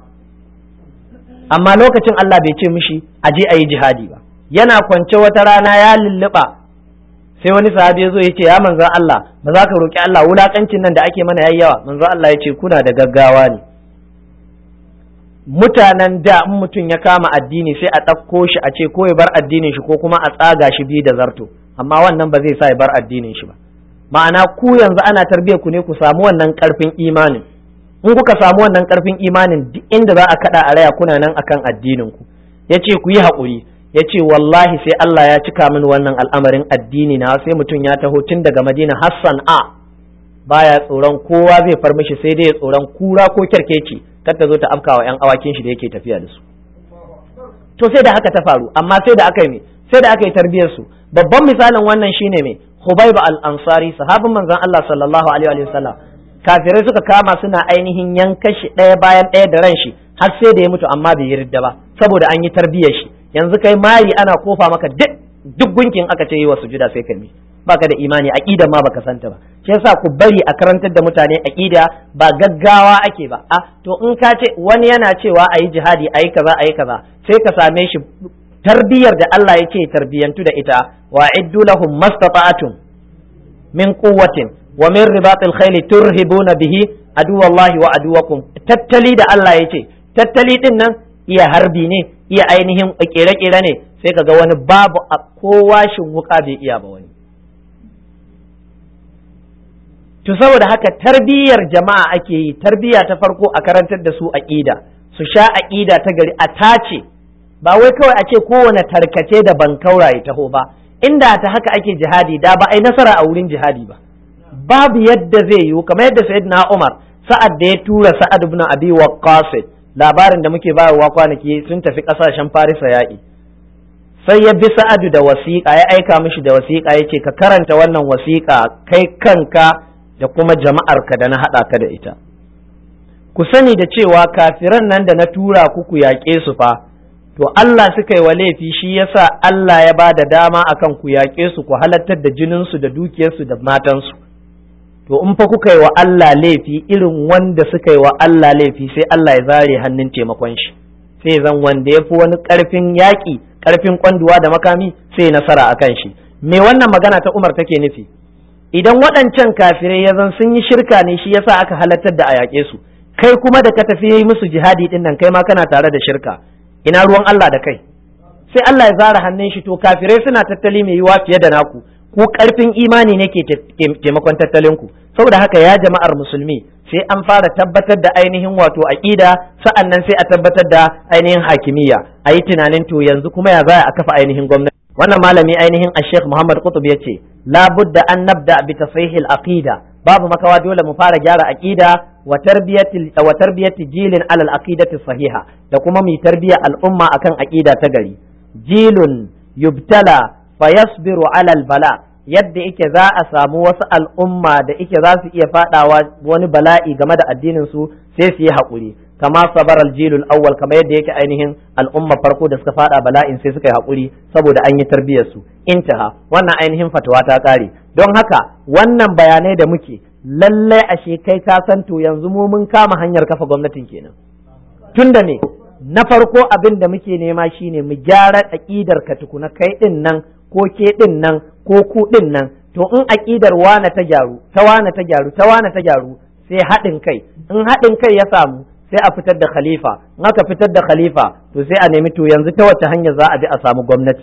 amma lokacin Allah bai ce mishi aje ayi jihadi ba yana kwance wata rana ya lulluɓa sai wani sahabi ya zo ya ce ya manzan Allah ba za ka roƙi Allah wulaƙancin nan da ake mana yayi yawa manzan Allah ya ce kuna da gaggawa ne mutanen da in mutum ya kama addini sai a ɗauko shi a ce ko ya bar addinin shi ko kuma a tsaga shi biyu da zarto amma wannan ba zai sa ya bar addinin shi ba ma'ana ku yanzu ana tarbiyyar ku ne ku samu wannan ƙarfin imanin in kuka samu wannan ƙarfin imanin duk inda za a kaɗa a raya kuna nan akan addinin ku yace ku yi haƙuri ya ce wallahi sai Allah ya cika min wannan al'amarin addini na sai mutum ya taho tun daga madina hassan a baya tsoron kowa zai far mishi sai dai tsoron kura ko kyarkeci kar ta zo ta afka wa 'yan awakin shi da yake tafiya da su to sai da haka ta faru amma sai da aka yi sai da aka yi tarbiyar su babban misalin wannan shine me Hubayb al-Ansari sahabin manzon Allah sallallahu alaihi wa sallam kafirai suka kama suna ainihin yanka shi ɗaya bayan ɗaya da ran shi har sai da ya mutu amma bai yarda ba saboda an yi tarbiyar shi yanzu kai mari ana kofa maka duk duk gunkin aka ce yi wa sujuda sai ka mi baka da imani aqida ma baka santa ba shi yasa ku bari a karantar da mutane aqida ba gaggawa ake ba a to in ka ce wani yana cewa ayi jihadi ayi kaza ayi kaza sai ka same shi tarbiyar da Allah ya ce tarbiyantu da ita wa iddu lahum mastata'atun min quwwatin wa min ribatil khayli turhibuna bihi aduwallahi wa aduwakum tattali da Allah ya ce tattali din nan iya harbi ne iya ainihin kere-kere ne sai ka ga wani babu a kowashin wuka bai iya ba wani to saboda haka tarbiyyar jama'a ake yi tarbiyya ta farko a karantar da su aqida su sha aqida ta gari a tace ba wai kawai a ce kowane tarkace da ban kauraye taho ba inda ta haka ake jihadi da ba ai nasara a wurin jihadi ba babu yadda zai yiwu kamar yadda sayyidina Umar sa'ad da ya tura Sa'ad ibn Abi Waqqas labarin da muke bayarwa kwanaki sun tafi kasashen Farisa yaƙi sai ya bi Sa'adu da wasiƙa ya aika mishi da wasiƙa ya ce ka karanta wannan wasiƙa kai kanka da kuma jama'arka da na haɗa ka da ita ku sani da cewa kafiran nan da na tura ku ku yaƙe su fa to Allah suka yi wa laifi shi yasa Allah ya ba da dama akan ku yaƙe su ku halartar da jininsu da dukiyarsu da matansu to in fa kuka yi wa Allah laifi irin wanda suka yi wa Allah laifi sai Allah ya zare hannun taimakon shi sai zan wanda ya fi wani ƙarfin yaƙi ƙarfin kwanduwa da makami sai nasara a kan shi me wannan magana ta Umar take nufi idan waɗancan kafirai ya zan sun yi shirka ne shi yasa aka halartar da a yaƙe su kai kuma da ka tafi yi musu jihadi din nan kai ma kana tare da shirka ina ruwan Allah da kai sai Allah ya zara hannun shi to kafirai suna tattali mai yiwa fiye da naku ku karfin imani ne ke taimakon tattalin ku saboda haka ya jama'ar musulmi sai an fara tabbatar da ainihin wato aqida sa'annan sai a tabbatar da ainihin hakimiyya a yi tunanin to yanzu kuma ya za a kafa ainihin gwamnati wannan malami ainihin a sheikh muhammad kutub ya ce labudda an nabda bi tasihil aqida babu makawa dole mu fara gyara aqida wa tarbiyati wa tarbiyati jilin alal aqidati sahiha da kuma mu tarbiya al'umma akan aqida ta gari jilun yubtala fayasbiru alal bala yadda ike za a samu wasu al'umma da ike za su iya fadawa wani bala'i game da addinin su sai su yi haƙuri kama sabar aljilul awwal kama yadda yake ainihin al'umma farko da suka fada bala'in sai suka yi haƙuri saboda an yi tarbiyyar su intaha wannan ainihin fatawa ta kare don haka wannan bayanai da muke lallai ashe kai ka san to yanzu mu mun kama hanyar kafa gwamnatin kenan tunda me na farko abin da muke nema shine mu gyara aƙidar ka tukuna kai din nan ko ke din nan ko ku din nan to in aƙidar wane ta gyaru ta wane ta gyaru ta wane ta gyaru sai haɗin kai in haɗin kai ya samu sai a fitar da khalifa in aka fitar da khalifa to sai a nemi to yanzu ta wace hanya za a bi a samu gwamnati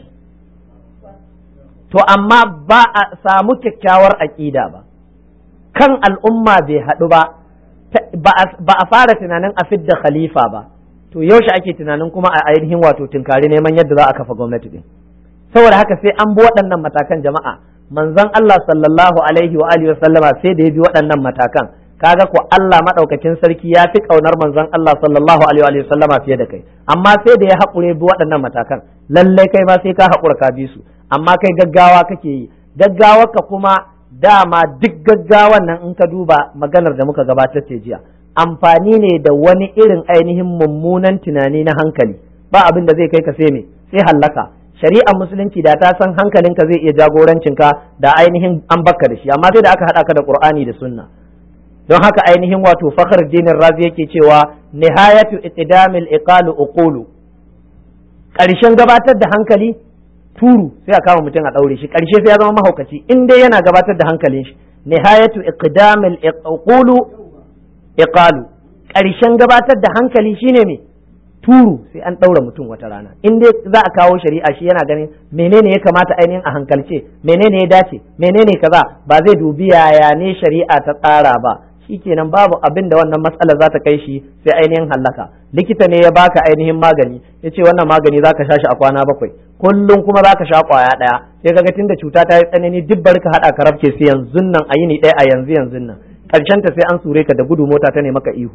to amma ba a samu kyakkyawar aƙida ba kan al'umma bai haɗu ba ba a fara tunanin a fidda khalifa ba to yaushe ake tunanin kuma a ainihin wato tunkari neman yadda za a kafa gwamnati din saboda haka sai an bi waɗannan matakan jama'a manzon Allah sallallahu alaihi wa alihi sallama sai da ya bi waɗannan matakan kaga ko Allah madaukakin sarki ya fi kaunar manzon Allah sallallahu alaihi wa sallama fiye da kai amma sai da ya haƙure bi waɗannan matakan lallai kai ma sai ka haƙura ka bi su amma kai gaggawa kake yi gaggawa ka kuma dama duk gaggawan nan in ka duba maganar da muka gabatar ce jiya amfani ne da wani irin ainihin mummunan tunani na hankali ba abin da zai kai ka sai me sai hallaka shari'ar musulunci da ta san hankalinka zai iya jagorancinka da ainihin an bakka da shi amma sai da aka haɗa ka da qur'ani da sunna don haka ainihin wato fakhr dinin razi yake cewa nihayatu iqdamil iqalu uqulu ƙarshen gabatar da hankali turu sai a kama mutum a ɗaure shi ƙarshe sai ya zama mahaukaci in dai yana gabatar da hankalin shi nihayatu iqdamil uqulu iqalu ƙarshen gabatar da hankali shine me turu sai an ɗaura mutum wata rana in dai za a kawo shari'a shi yana ganin menene ya kamata ainihin a hankalce menene ya dace menene kaza ba zai dubi yaya ne shari'a ta tsara ba shikenan babu abin da wannan matsala za ta kai shi sai ainihin hallaka likita ne ya baka ainihin magani ya ce wannan magani za ka sha shi a kwana bakwai kullum kuma za ka sha kwaya ɗaya sai kaga tunda cuta ta yi tsanani duk bari ka haɗa ka rafke sai yanzu nan a yini ɗaya a yanzu yanzu nan ƙarshen ta sai an sure ka da gudu mota ta ne maka ihu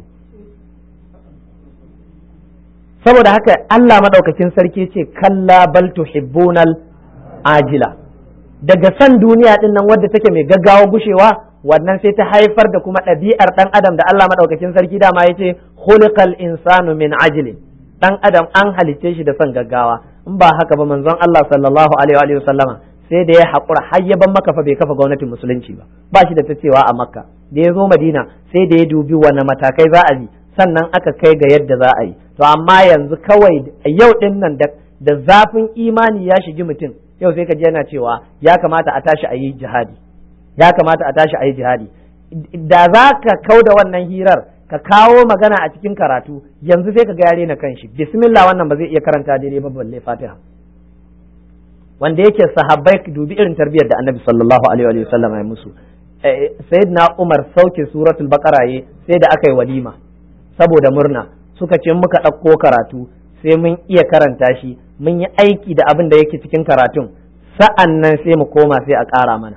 saboda haka Allah madaukakin sarki ce kalla bal tuhibbunal ajila daga san duniya din nan wadda take mai gaggawa gushewa wannan sai ta haifar da kuma ɗabi'ar ɗan adam da Allah madaukakin sarki dama yace khuliqal insanu min ajlin ɗan adam an halicce shi da son gaggawa in ba haka ba manzon Allah sallallahu alaihi wa sallama sai da ya haƙura har ya ban maka fa bai kafa gwamnatin musulunci ba ba shi da ta cewa a makka da ya zo madina sai da ya dubi wani matakai za a bi sannan aka kai ga yadda za a yi to amma yanzu kawai yau din nan da zafin imani ya shigi mutum yau sai ka ji yana cewa ya kamata a tashi a yi jihadi ya kamata a tashi a yi jihadi da za ka kau da wannan hirar ka kawo magana a cikin karatu yanzu sai ka ga yare na kanshi bismillah wannan ba zai iya karanta daidai ba balle fatiha wanda yake sahabbai dubi irin tarbiyyar da annabi sallallahu alaihi wa sallam ya musu sayyidina umar sauke suratul baqara sai da aka yi walima saboda murna suka ce muka ɗauko karatu sai mun iya karanta shi mun yi aiki da abin da yake cikin karatun sa'an nan sai mu koma sai a ƙara mana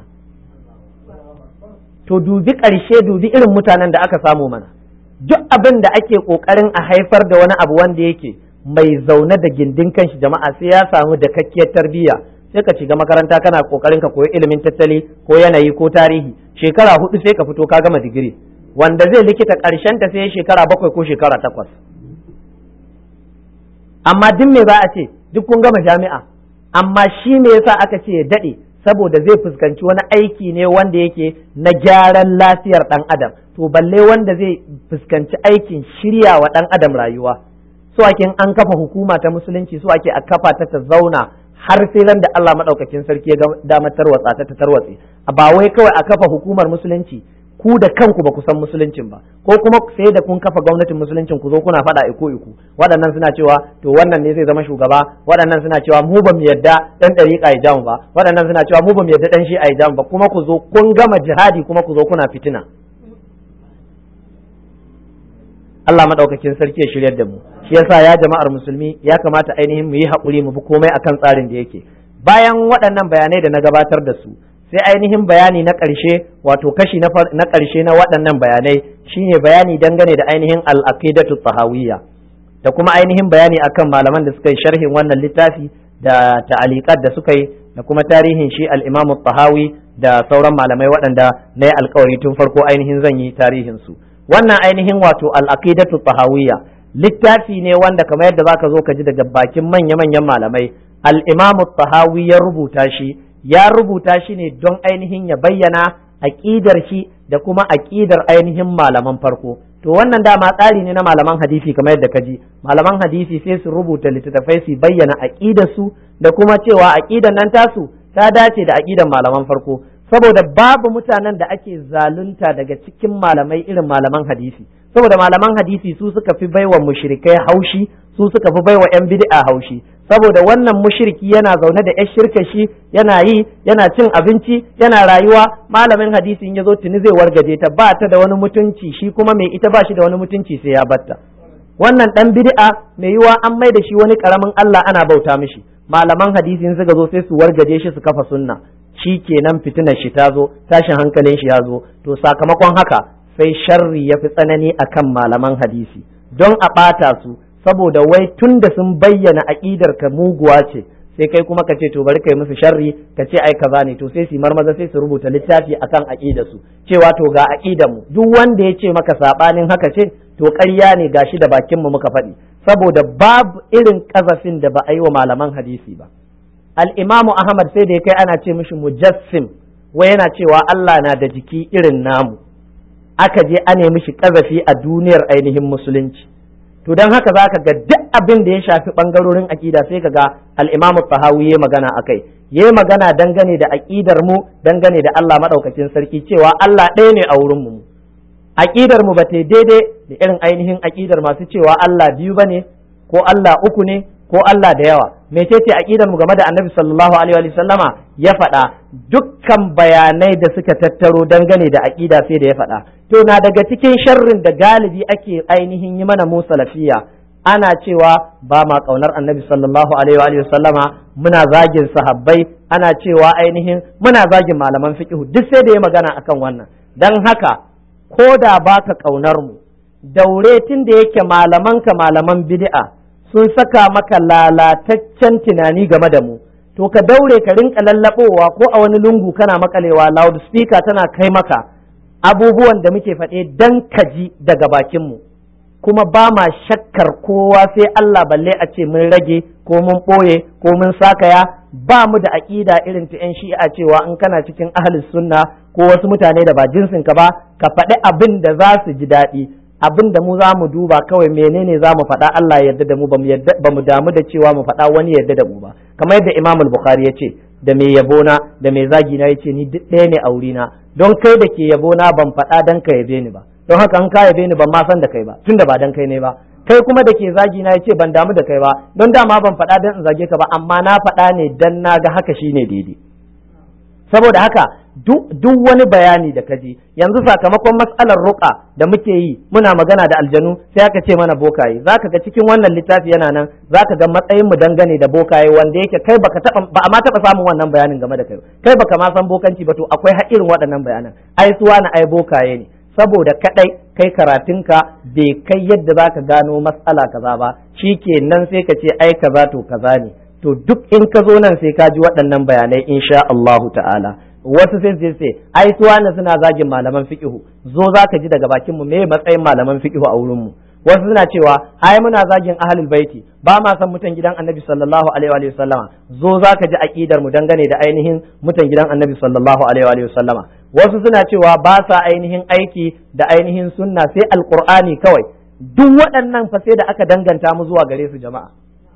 to dubi ƙarshe dubi irin mutanen da aka samu mana duk abin da ake ƙoƙarin a haifar da wani abu wanda yake mai zaune da gindin kanshi jama'a sai ya samu da kakkiyar tarbiyya sai ka shiga makaranta kana ƙoƙarin ka koyi ilimin tattali ko yanayi ko tarihi shekara hudu sai ka fito ka gama digiri wanda zai likita ƙarshen ta sai shekara bakwai ko shekara takwas amma duk me za a ce duk kun gama jami'a amma shi me yasa aka ce ya daɗe saboda zai fuskanci wani aiki ne wanda yake na gyaran lafiyar ɗan adam to balle wanda zai fuskanci aikin shirya wa ɗan adam rayuwa so ake an kafa hukuma ta musulunci so ake a kafa ta ta zauna har sai ran da Allah madaukakin sarki ya dama tarwatsa ta ta tarwatse ba wai kawai a kafa hukumar musulunci ku da kanku ba ku san musuluncin ba ko kuma sai da kun kafa gwamnatin musuluncin ku zo kuna faɗa iko iko waɗannan suna cewa to wannan ne zai zama shugaba waɗannan suna cewa mu ba mu yadda dan ɗariƙa ya jamu ba waɗannan suna cewa mu ba mu yadda dan shi a jamu ba kuma ku zo kun gama jihadi kuma ku zo kuna fitina Allah madaukakin sarki ya shiryar da mu shi yasa ya jama'ar musulmi ya kamata ainihin mu yi haƙuri mu bi komai akan tsarin da yake bayan waɗannan bayanai da na gabatar da su sai ainihin bayani na ƙarshe wato kashi na ƙarshe na waɗannan bayanai shine bayani dangane da ainihin al-aqidatu tahawiyya da kuma ainihin bayani akan malaman da suka yi sharhin wannan littafi da ta'aliqat da suka yi da kuma tarihin shi al-Imam tahawi da sauran malamai waɗanda na yi alkawari tun farko ainihin zan yi tarihin su wannan ainihin wato al-aqidatu tahawiyya littafi ne wanda kamar yadda zaka zo ka ji daga bakin manya-manyan malamai al-Imam tahawi ya rubuta shi ya rubuta shi ne don ainihin ya bayyana aƙidar shi da kuma aƙidar ainihin malaman farko to wannan dama tsari ne na malaman hadisi kamar yadda ka ji malaman hadisi sai su rubuta littattafai su bayyana aƙidar su da kuma cewa aƙidar nan tasu ta dace da aƙidar malaman farko saboda babu mutanen da ake zalunta daga cikin malamai irin malaman hadisi saboda malaman hadisi su suka fi baiwa mushrikai haushi su suka fi baiwa yan bid'a haushi saboda wannan mushriki yana zaune da yar shirka shi yana yi yana cin abinci yana rayuwa malamin hadisi in ya zo tuni zai wargaje ta ba ta da wani mutunci shi kuma mai ita ba shi da wani mutunci sai ya batta wannan dan bid'a mai yiwa an mai da shi wani karamin Allah ana bauta mishi malaman hadisi in suka zo sai su wargaje shi su kafa sunna shi kenan fitinar shi ta zo tashin hankalin shi ya zo to sakamakon haka sai sharri ya fi tsanani akan malaman hadisi don a ɓata su saboda wai tun da sun bayyana aƙidar ka muguwa ce sai kai kuma ka ce to bari kai musu sharri ka ce ai kaza ne to sai su marmaza sai su rubuta littafi akan aƙidar su cewa to ga aƙidar mu duk wanda ya ce maka sabanin haka ce to ƙarya ne gashi da bakin mu muka faɗi saboda babu irin kazafin da ba a yi wa malaman hadisi ba al-imamu ahmad sai da ya kai ana ce mishi mujassim wai yana cewa Allah na da jiki irin namu aka je ane mishi kazafi a duniyar ainihin musulunci to don haka za ka ga duk abin da ya shafi ɓangarorin aƙida sai ka ga al'imamu tahawi ya magana a kai ya magana dangane da aƙidar mu dangane da Allah maɗaukakin sarki cewa Allah ɗaya ne a wurin mu aƙidar mu ba ta daidai da irin ainihin aƙidar masu cewa Allah biyu ba ne ko Allah uku ne ko Allah da yawa mecece aƙidar mu game da annabi sallallahu alaihi wa sallama ya faɗa dukkan bayanai da suka tattaro dangane da aƙida sai da ya faɗa to na daga cikin sharrin da galibi ake ainihin yi mana mu salafiya ana cewa ba ma kaunar annabi sallallahu alaihi wa sallama muna zagin sahabbai ana cewa ainihin muna zagin malaman fiqh duk sai da ya magana akan wannan dan haka ko da baka kaunar mu daure tun da yake malaman ka malaman bid'a sun saka maka lalataccen tunani game da mu to ka daure ka rinka lallabowa ko a wani lungu kana makalewa loudspeaker tana kai maka abubuwan da muke faɗe dan kaji daga bakinmu kuma ba ma shakkar kowa sai Allah balle a ce mun rage ko mun ɓoye ko mun sakaya ba mu da aƙida irin ta 'yan shi'a cewa in kana cikin ahlus sunna ko wasu mutane da ba jinsin ka ba ka faɗi abin da za su ji daɗi abin da mu za mu duba kawai menene za mu faɗa Allah ya yarda da mu ba mu damu da cewa mu faɗa wani yarda da mu ba kamar yadda Imam Bukhari ya ce da mai yabona da mai zagi na yace ni duk ɗaya ne a wurina don kai da ke yabona ban faɗa dan ka yabe ni ba don haka an ka yabe ni ban ma san da kai ba tunda ba dan kai ne ba kai kuma da ke zagi na yace ban damu da kai ba don dama ban faɗa dan in zage ka ba amma na faɗa ne dan na ga haka shine daidai saboda haka duk wani bayani da kaji yanzu sakamakon matsalar ruka da muke yi muna magana da aljanu sai aka ce mana bokaye zaka ga cikin wannan littafi yana nan zaka ga matsayin mu dangane da bokaye wanda yake kai baka taba ba ma taba samun wannan bayanin game da kai kai baka ma san bokanci ba to akwai har irin waɗannan bayanan ai suwa na ai bokaye ne saboda kadai kai karatunka bai kai yadda zaka gano matsala kaza ba shikenan sai ka ce ai kaza to kaza ne to duk in ka zo nan sai ka ji waɗannan bayanai insha Allahu ta'ala wasu sai sai sai ai su wani suna zagin malaman fiqhu zo zaka ji daga bakin mu me matsayin malaman fiqhu a wurin mu wasu suna cewa ai muna zagin ahlul baiti ba ma san mutan gidan annabi sallallahu alaihi wa sallama zo zaka ji aqidar mu dangane da ainihin mutan gidan annabi sallallahu alaihi wa sallama wasu suna cewa ba sa ainihin aiki da ainihin sunna sai alqur'ani kawai duk waɗannan fa sai da aka danganta mu zuwa gare su jama'a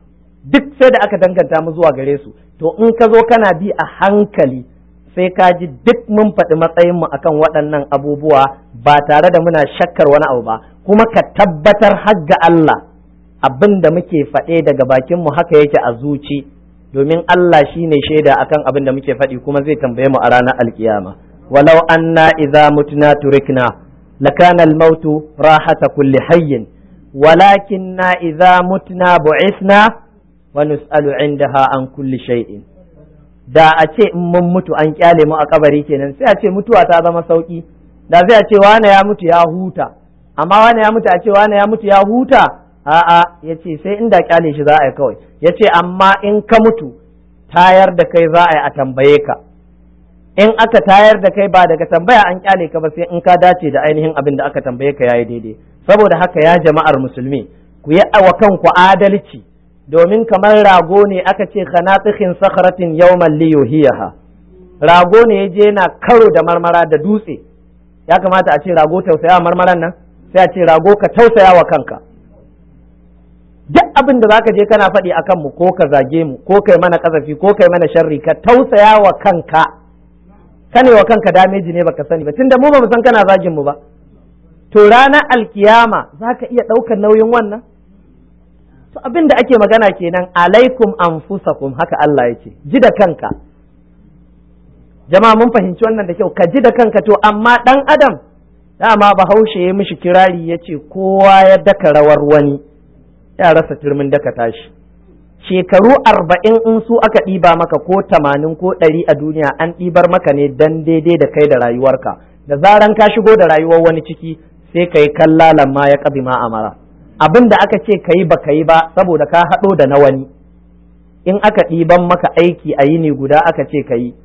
duk sai da aka danganta mu zuwa gare su to in ka zo kana bi a hankali sai ka ji duk mun faɗi matsayinmu akan waɗannan abubuwa ba tare da muna shakkar wani abu ba kuma ka tabbatar har ga Allah abin da muke faɗe daga bakinmu haka yake a zuci domin Allah shi ne shaida akan abin da muke faɗi kuma zai tambaye mu a ranar alkiyama walau anna idza mutuna turikna lakana al-mautu rahata kulli hayyin walakinna idza mutna bu'ithna wa nus'alu indaha an kulli shay'in da a ce in mun mutu an kyale mu a kabari kenan sai a ce mutuwa ta zama sauki da sai a ce wane ya mutu ya huta amma wane ya mutu a ce wane ya mutu ya huta a'a yace sai inda kyale shi za a yi kawai yace amma in ka mutu tayar da kai za a yi a tambaye ka in aka tayar da kai ba daga tambaya an kyale ka ba sai in ka dace da ainihin abin da aka tambaye ka yayi daidai saboda haka ya jama'ar musulmi ku yi wa kanku adalci domin kamar rago ne aka ce khanatihin sakharatin yawman liyuhiyaha rago ne yaje yana karo da marmara da dutse ya kamata a ce rago tausaya marmaran nan sai a ce rago ka tausaya wa kanka duk abin da zaka je kana faɗi akan mu ko ka zage mu ko kai mana kasafi ko kai mana sharri ka tausaya wa kanka kane wa kanka dameji ne baka sani ba tunda mu ba mu san kana zagin mu ba to ranar alkiyama zaka iya ɗaukar nauyin wannan to abin da ake magana kenan alaikum anfusakum haka Allah yake ji da kanka jama'a mun fahimci wannan da kyau ka ji da kanka to amma dan adam dama bahaushe ya mishi kirari ya ce kowa ya daka rawar wani ya rasa turmin daka tashi shekaru arba'in in su aka ɗiba maka ko tamanin ko ɗari a duniya an ɗibar maka ne dan daidai da kai da rayuwarka da zaran ka shigo da rayuwar wani ciki sai ka yi kallalan ma ya ƙabi ma amara abin da aka ce ka yi ba ka yi ba saboda ka haɗo da na wani in aka ɗiban maka aiki a yini guda aka ce ka yi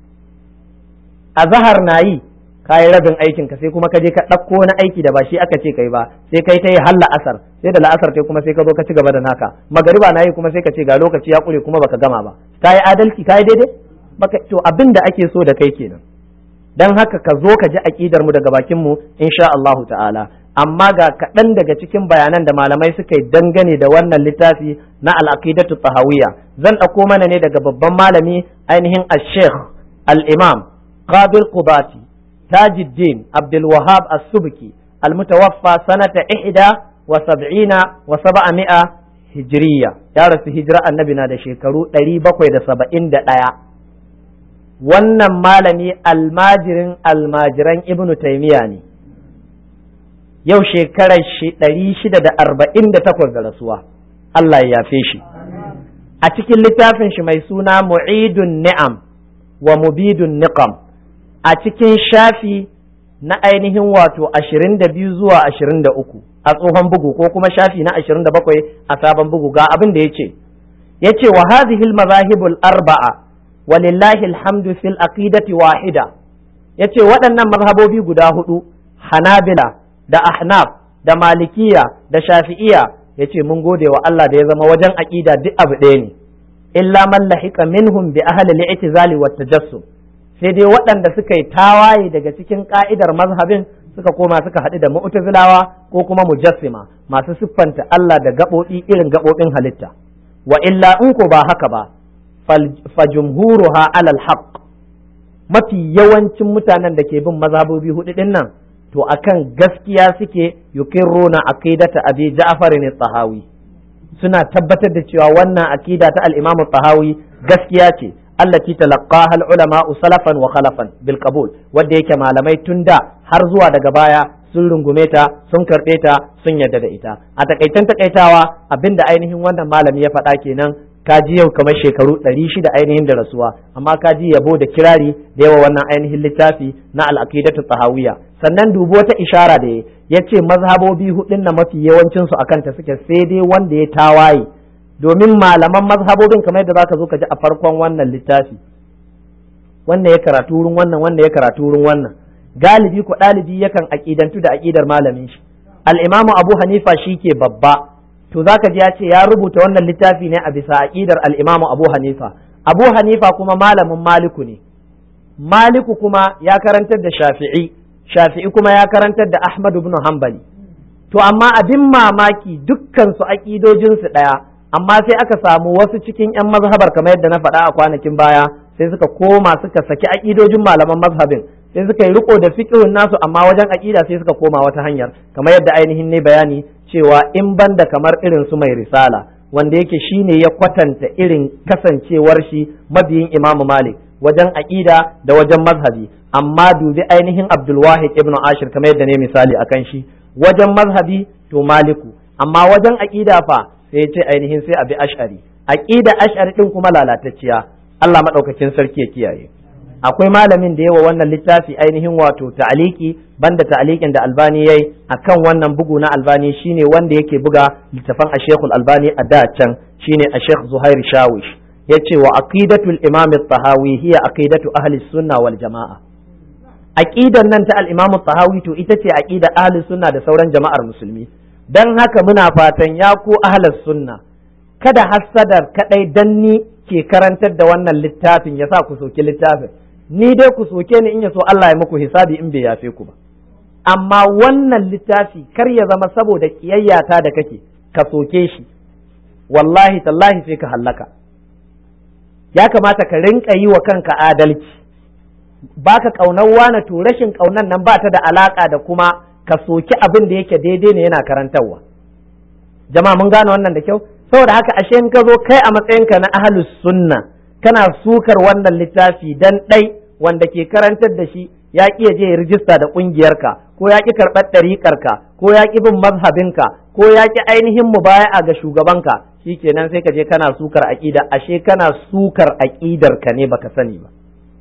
a zahar na yi ka yi rabin aikin ka sai kuma ka je ka ɗauko na aiki da ba shi aka ce kai ba sai kai ta yi har la'asar sai da la'asar kai kuma sai ka zo ka ci gaba da naka magariba na yi kuma sai ka ce ga lokaci ya ƙure kuma baka gama ba ka yi adalci ka yi daidai baka to abin da ake so da kai kenan dan haka ka zo ka ji aƙidar mu daga bakin mu insha Allahu ta'ala amma ga kaɗan daga cikin bayanan da malamai suka yi dangane da wannan littafi na al'aqidatu tahawiyya zan ɗauko mana ne daga babban malami ainihin al-sheikh al-imam qabil qubati tajuddin abdul wahab as-subki al-mutawaffa sanata ihda wa sab'ina wa sab'ami'a hijriya ya rasu hijira annabi na da shekaru ɗari bakwai da saba'in da ɗaya wannan malami almajirin almajiran ibnu taimiya ne yau shekarar ɗari shida da arba'in da takwas da rasuwa Allah ya yafe shi a cikin littafin shi mai suna mu'idun ni'am wa mubidun niqam a cikin shafi na ainihin wato ashirin da biyu zuwa ashirin da uku a tsohon bugu ko kuma shafi na ashirin da bakwai a sabon bugu ga abin da ya ce ya ce wa hazihil mazahibul arba'a walillahi alhamdu fil aqidati wahida ya ce waɗannan mazhabobi guda hudu hanabila da ahnaf da malikiya da shafi'iya ya ce mun gode wa Allah da ya zama wajen aƙida duk abu ɗaya ne illa man lahiqa minhum bi ahli al-i'tizali wat tajassum sai dai waɗanda suka yi tawaye daga cikin ka'idar mazhabin suka koma suka haɗu da mu'tazilawa ko kuma mujassima masu siffanta Allah da gaɓoɓi irin gaɓoɓin halitta wa illa in ko ba haka ba fa jumhuruha alal haqq mafi yawancin mutanen da ke bin mazhabobi hudu din nan to akan gaskiya suke yukirruna aqidata abi ja'far ne tahawi suna tabbatar da cewa wannan aqida ta al-imam tahawi gaskiya ce allati talaqqaha al-ulama salafan wa khalafan bil qabul wanda yake malamai tun da har zuwa daga baya sun rungume ta sun karɓe ta sun yarda da ita a takaitan takaitawa abinda ainihin wannan malami ya faɗa kenan kaji yau kamar shekaru ɗari shida ainihin da rasuwa amma kaji yabo da kirari da yawa wannan ainihin littafi na al'aqidatu tahawiyya sannan dubi wata ishara da ya ce mazhabobi hudun na mafi yawancin su akan ta suke sai dai wanda ya tawaye domin malaman mazhabobin kamar yadda zaka zo ka ji a farkon wannan littafi wannan ya karatu wurin wannan wannan ya karatu wurin wannan galibi ko ɗalibi yakan aƙidantu da aƙidar malamin shi al-imamu abu hanifa shi ke babba to zaka ji ya ce ya rubuta wannan littafi ne a bisa aqidar al-Imam Abu Hanifa Abu Hanifa kuma malamin Maliku ne Maliku kuma ya karantar da Shafi'i Shafi'i kuma ya karantar da Ahmad ibn Hanbali to amma abin mamaki dukkan su aqidojin su daya amma sai aka samu wasu cikin yan mazhabar kamar yadda na faɗa a kwanakin baya sai suka koma suka saki aqidojin malaman mazhabin sai suka yi riko da fiqhun nasu amma wajen aqida sai suka koma wata hanyar kamar yadda ainihin ne bayani cewa in banda kamar irin su mai risala wanda yake shine ya kwatanta irin kasancewar shi mabiyin Imam Malik wajen aqida da wajen mazhabi amma dubi ainihin Abdul Wahid ibn Ashir kamar yadda ne misali akan shi wajen mazhabi to Maliku amma wajen aqida fa sai ya ce ainihin sai a bi ash'ari aqida ash'ari din kuma lalatacciya Allah madaukakin sarki ya kiyaye akwai malamin da yawa wannan littafi ainihin wato ta'aliki banda ta'alikin da albani yayi akan wannan bugu na albani shine wanda yake buga littafan a shekul albani a da can shine a shekh zuhair shawish yace wa aqidatul imam at-tahawi hiya aqidatu ahli sunna wal jamaa aqidan nan ta al-imam at-tahawi to ita ce aqida ahli sunna da sauran jama'ar musulmi dan haka muna fatan ya ku ahli sunna kada hassadar kadai danni ke karantar da wannan littafin ya sa ku soki littafin ni dai ku soke ni in ya so Allah ya muku hisabi in bai yafe ku ba amma wannan littafi kar ya zama saboda kiyayyata da kake ka soke shi wallahi tallahi sai ka hallaka ya kamata ka rinka yi wa kanka adalci baka kaunar wane to rashin kaunan nan ba ta da alaka da kuma ka soki abin da yake daidai ne yana karantarwa jama'a mun gane wannan da kyau saboda haka ashe in ka zo kai a matsayinka na ahlus sunna kana sukar wannan littafi dan ɗai wanda ke karantar da shi ya ƙi ya je ya rijista da ƙungiyarka ko ya ƙi karɓar ɗariƙarka ko ya ƙi bin mazhabinka ko ya ƙi ainihin mubaya'a ga shugabanka shikenan sai ka je kana sukar aƙida ashe kana sukar aƙidar ka ne baka sani ba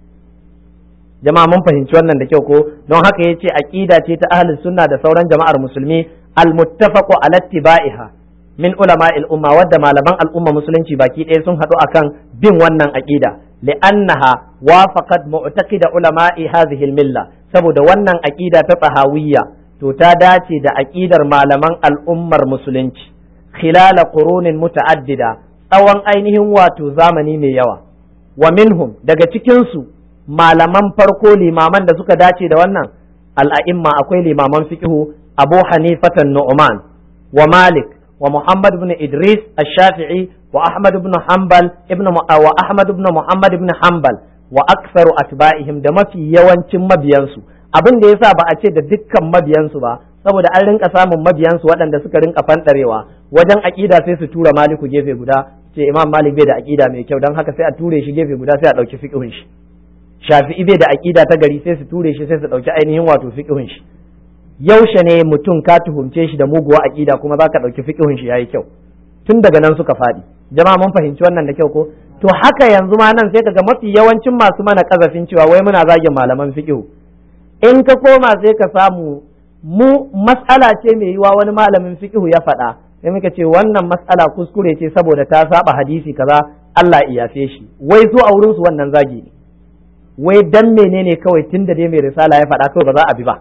jama'a mun fahimci wannan da kyau ko don haka yace aƙida ce ta ahlus sunna da sauran jama'ar musulmi al-muttafaqu ala ittiba'iha min ulama umma wadda malaman al'umma musulunci baki ɗaya sun haɗu akan bin wannan aqida li'annaha wafaqat mu'taqida ulama'i hadhihi milla saboda wannan aqida ta tsahawiyya to ta dace da aqidar malaman al'ummar musulunci khilala qurunin muta'addida tsawon ainihin wato zamani mai yawa wa minhum daga cikin su malaman farko limaman da suka dace da wannan al'a'imma akwai limaman fiqhu abu hanifatan nu'man wa malik ومحمد بن إدريس الشافعي وأحمد بن حنبل ابن م... وأحمد بن محمد بن حنبل وأكثر أتباعهم da mafi yawancin mabiyansu abin da yasa ba a ce da dukkan mabiyansu ba saboda an rinka samun mabiyansu waɗanda suka rinka fanɗarewa wajen aƙida sai su tura maliku gefe guda ce imam malik bai da aƙida mai kyau don haka sai a ture shi gefe guda sai a ɗauki fiƙihun shi shafi'i bai da aƙida ta gari sai su ture shi sai su ɗauki ainihin wato fiƙihun shi yaushe ne mutum ka tuhumce shi da muguwa aƙida kuma za ka ɗauki fiƙihun shi yayi kyau tun daga nan suka faɗi jama'a mun fahimci wannan da kyau ko to haka yanzu ma nan sai kaga mafi yawancin masu mana kazafin cewa wai muna zagin malaman fiƙihu in ka koma sai ka samu mu mas'ala ce mai yiwa wani malamin fiƙihu ya faɗa sai muka ce wannan mas'ala kuskure ce saboda ta saba hadisi kaza Allah iyafe shi wai su a wurin su wannan zagi ne wai dan menene kawai tunda dai mai risala ya faɗa kawai ba za a bi ba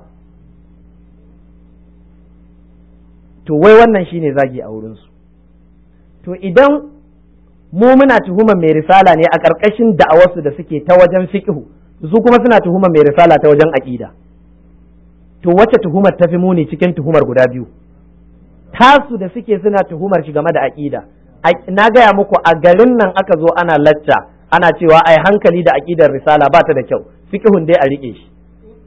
to wai wannan shine zagi a wurinsu to idan mu muna tuhumar mai risala ne a ƙarƙashin da'awarsu da suke ta wajen fiqhu su kuma suna tuhumar mai risala ta wajen aƙida to wacce tuhumar tafi muni cikin tuhumar guda biyu tasu da suke suna tuhumar shi game da aƙida na gaya muku a garin nan aka zo ana lacca ana cewa ai hankali da aƙidar risala ba ta da kyau fiqhun dai a riƙe shi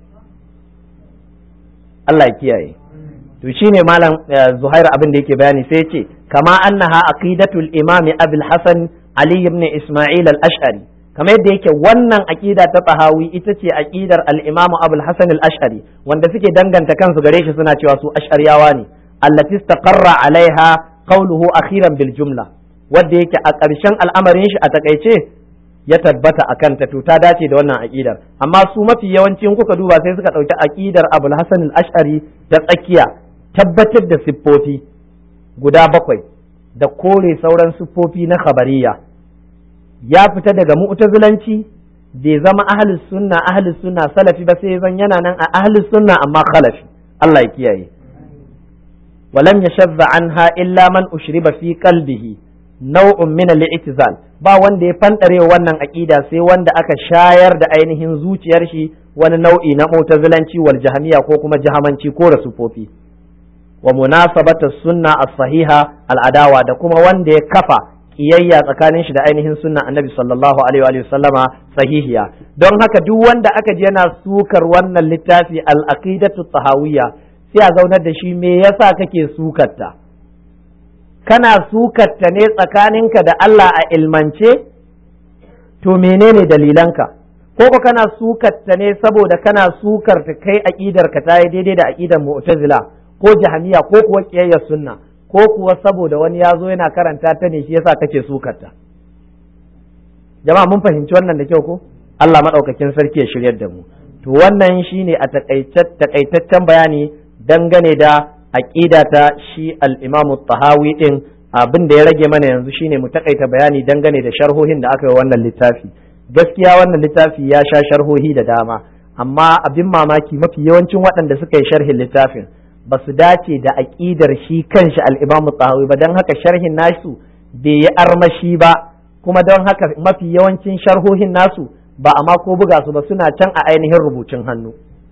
Allah ya kiyaye to shine malam Zuhair abin da yake bayani sai ce kama annaha aqidatul imam Abul Hasan Ali ibn Isma'il al-Ash'ari kamar yadda yake wannan aqida ta Tahawi ita ce aqidar al-Imam Abul Hasan al-Ash'ari wanda suke danganta kansu gare shi suna cewa su ash'ariyawa ne allati istaqarra alaiha qawluhu akhiran bil jumla wanda yake a ƙarshen al'amarin shi a takaice ya tabbata a kanta to ta dace da wannan aƙidar amma su mafi yawancin kuka duba sai suka ɗauki aƙidar abul hasan al-ash'ari ta tsakiya tabbatar da siffofi guda bakwai da kore sauran siffofi na khabariya ya fita daga mu'tazilanci bai zama ahlus sunna ahlus sunna salafi ba sai zan yana nan a ahlus sunna amma khalafi Allah ya kiyaye ولم يشذ عنها إلا من أشرب في قلبه نوع من الاعتزال ba wanda ya fantare wannan aƙida sai wanda aka shayar da ainihin zuciyar shi wani nau'i na mu'tazilanci wal jahmiya ko kuma jahamanci ko rasufofi wa munasabata sunna as-sahiha al-adawa da kuma wanda ya kafa kiyayya tsakanin shi da ainihin sunna annabi sallallahu alaihi wa sallama sahihiya don haka duk wanda aka ji yana sukar wannan littafi al-aqidatu tahawiyya sai a zaunar da shi me yasa kake sukarta kana sukarta ne tsakaninka da Allah a ilmance to menene dalilanka ko ko kana sukarta ne saboda kana sukarta kai aqidar ka tayi daidai da aqidar mu'tazila ko jahmiya ko kuwa kiyayyar sunna ko kuwa saboda wani ya zo yana karanta ta ne shi yasa kake sukarta jama'a mun fahimci wannan da kyau ko Allah madaukakin sarki ya shiryar da mu to wannan shine a takaitaccen bayani dangane da aqida ta shi al-Imam tahawi din abin da ya rage mana yanzu shine mu takaita bayani dangane da sharhohin da aka yi wannan littafi gaskiya wannan littafi ya sha sharhohi da dama amma abin mamaki mafi yawancin waɗanda suka yi sharhin littafin ba su dace da aƙidar shi kanshi al-Imam tahawi ba don haka sharhin nasu bai yi armashi ba kuma don haka mafi yawancin sharhohin nasu ba a mako buga su ba suna can a ainihin rubutun hannu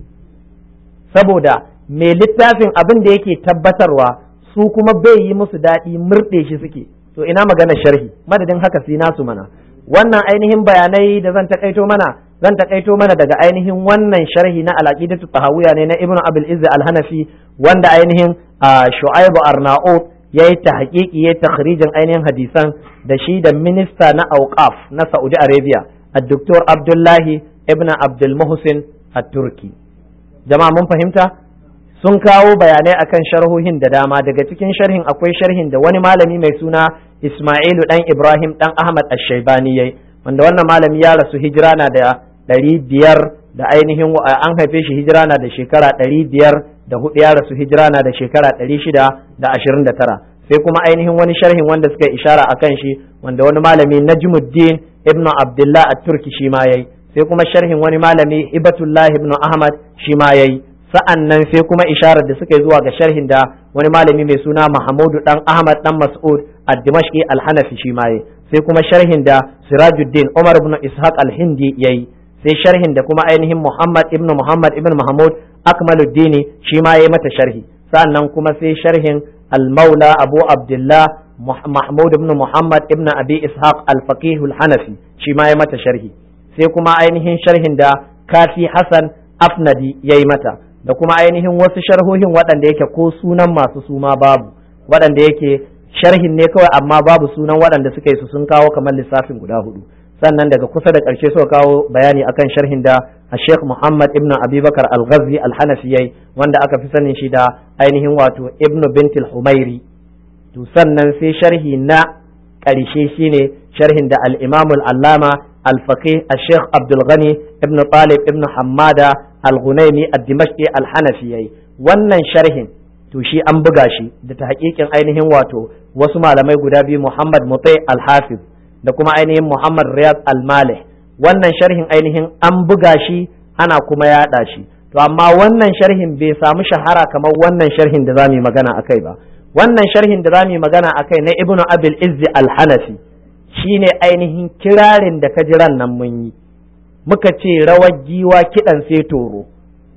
saboda mai littafin abin da yake tabbatarwa su kuma bai yi musu daɗi murɗe shi suke to ina magana sharhi madadin haka sai nasu mana wannan ainihin bayanai da zan takaito mana zan takaito mana daga ainihin wannan sharhi na al-aqidatu tahawiyya ne na ibnu abul izz al-hanafi wanda ainihin shu'aibu arnaut yayi tahqiqi yayi takhrijin ainihin hadisan da shi da minista na auqaf na saudi arabia الدكتور عبد الله ابن عبد المحسن التركي jama'a mun fahimta sun kawo bayanai akan sharhohin da dama daga cikin sharhin akwai sharhin da wani malami mai suna Ismailu dan Ibrahim dan Ahmad Ash-Shaybani yayi wanda wannan malami ya rasu hijira na da ɗari biyar da ainihin an haife shi hijira na da shekara ɗari biyar da hudu ya rasu hijira na da shekara ɗari shida da ashirin da tara sai kuma ainihin wani sharhin wanda suka ishara akan shi wanda wani malami Najmuddin ibnu Abdullah at-Turki shi ma yayi sai kuma sharhin wani malami Ibatullah ibnu Ahmad shi ma yayi sa'an nan sai kuma isharar da suka yi zuwa ga sharhin da wani malami mai suna Mahamudu dan Ahmad dan Mas'ud ad-Dimashqi al-Hanafi shi ma yayi sai kuma sharhin da Sirajuddin Umar ibn Ishaq al-Hindi yayi sai sharhin da kuma ainihin Muhammad ibn Muhammad ibn Mahmud Akmaluddin shi ma yayi mata sharhi sa'an nan kuma sai sharhin al-Maula Abu Abdullah Mahmud ibn Muhammad ibn Abi Ishaq al-Faqih al-Hanafi shi ma yayi mata sharhi sai kuma ainihin sharhin da Kafi Hassan Afnadi yayi mata da kuma ainihin wasu sharhohin waɗanda yake ko sunan masu suma babu waɗanda yake sharhin ne kawai amma babu sunan waɗanda suka yi su sun kawo kamar lissafin guda hudu sannan daga kusa da ƙarshe suka kawo bayani akan sharhin da a Sheikh Muhammad ibn Abubakar Al-Ghazi Al-Hanafi yayi wanda aka fi sanin shi da ainihin wato Ibn Bint Al-Humairi to sannan sai sharhi na ƙarshe shine sharhin da al-Imam al-Allama al-Faqih al-Sheikh Abdul Ghani ibn Talib ibn Hammada al-Ghunaimi ad-Dimashqi al-Hanafi yayi wannan sharhin to shi an buga shi da ta hakikin ainihin wato wasu malamai guda biyu Muhammad Mutai al-Hafiz da kuma ainihin Muhammad Riyad al-Malih wannan sharhin ainihin an buga shi ana kuma yaɗa shi to amma wannan sharhin bai samu shahara kamar wannan sharhin da zamu yi magana akai ba wannan sharhin da zamu yi magana akai na Ibn Abil Izzi al-Hanafi shine ainihin kirarin da kajiran nan mun yi muka ce rawar giwa kiɗan sai toro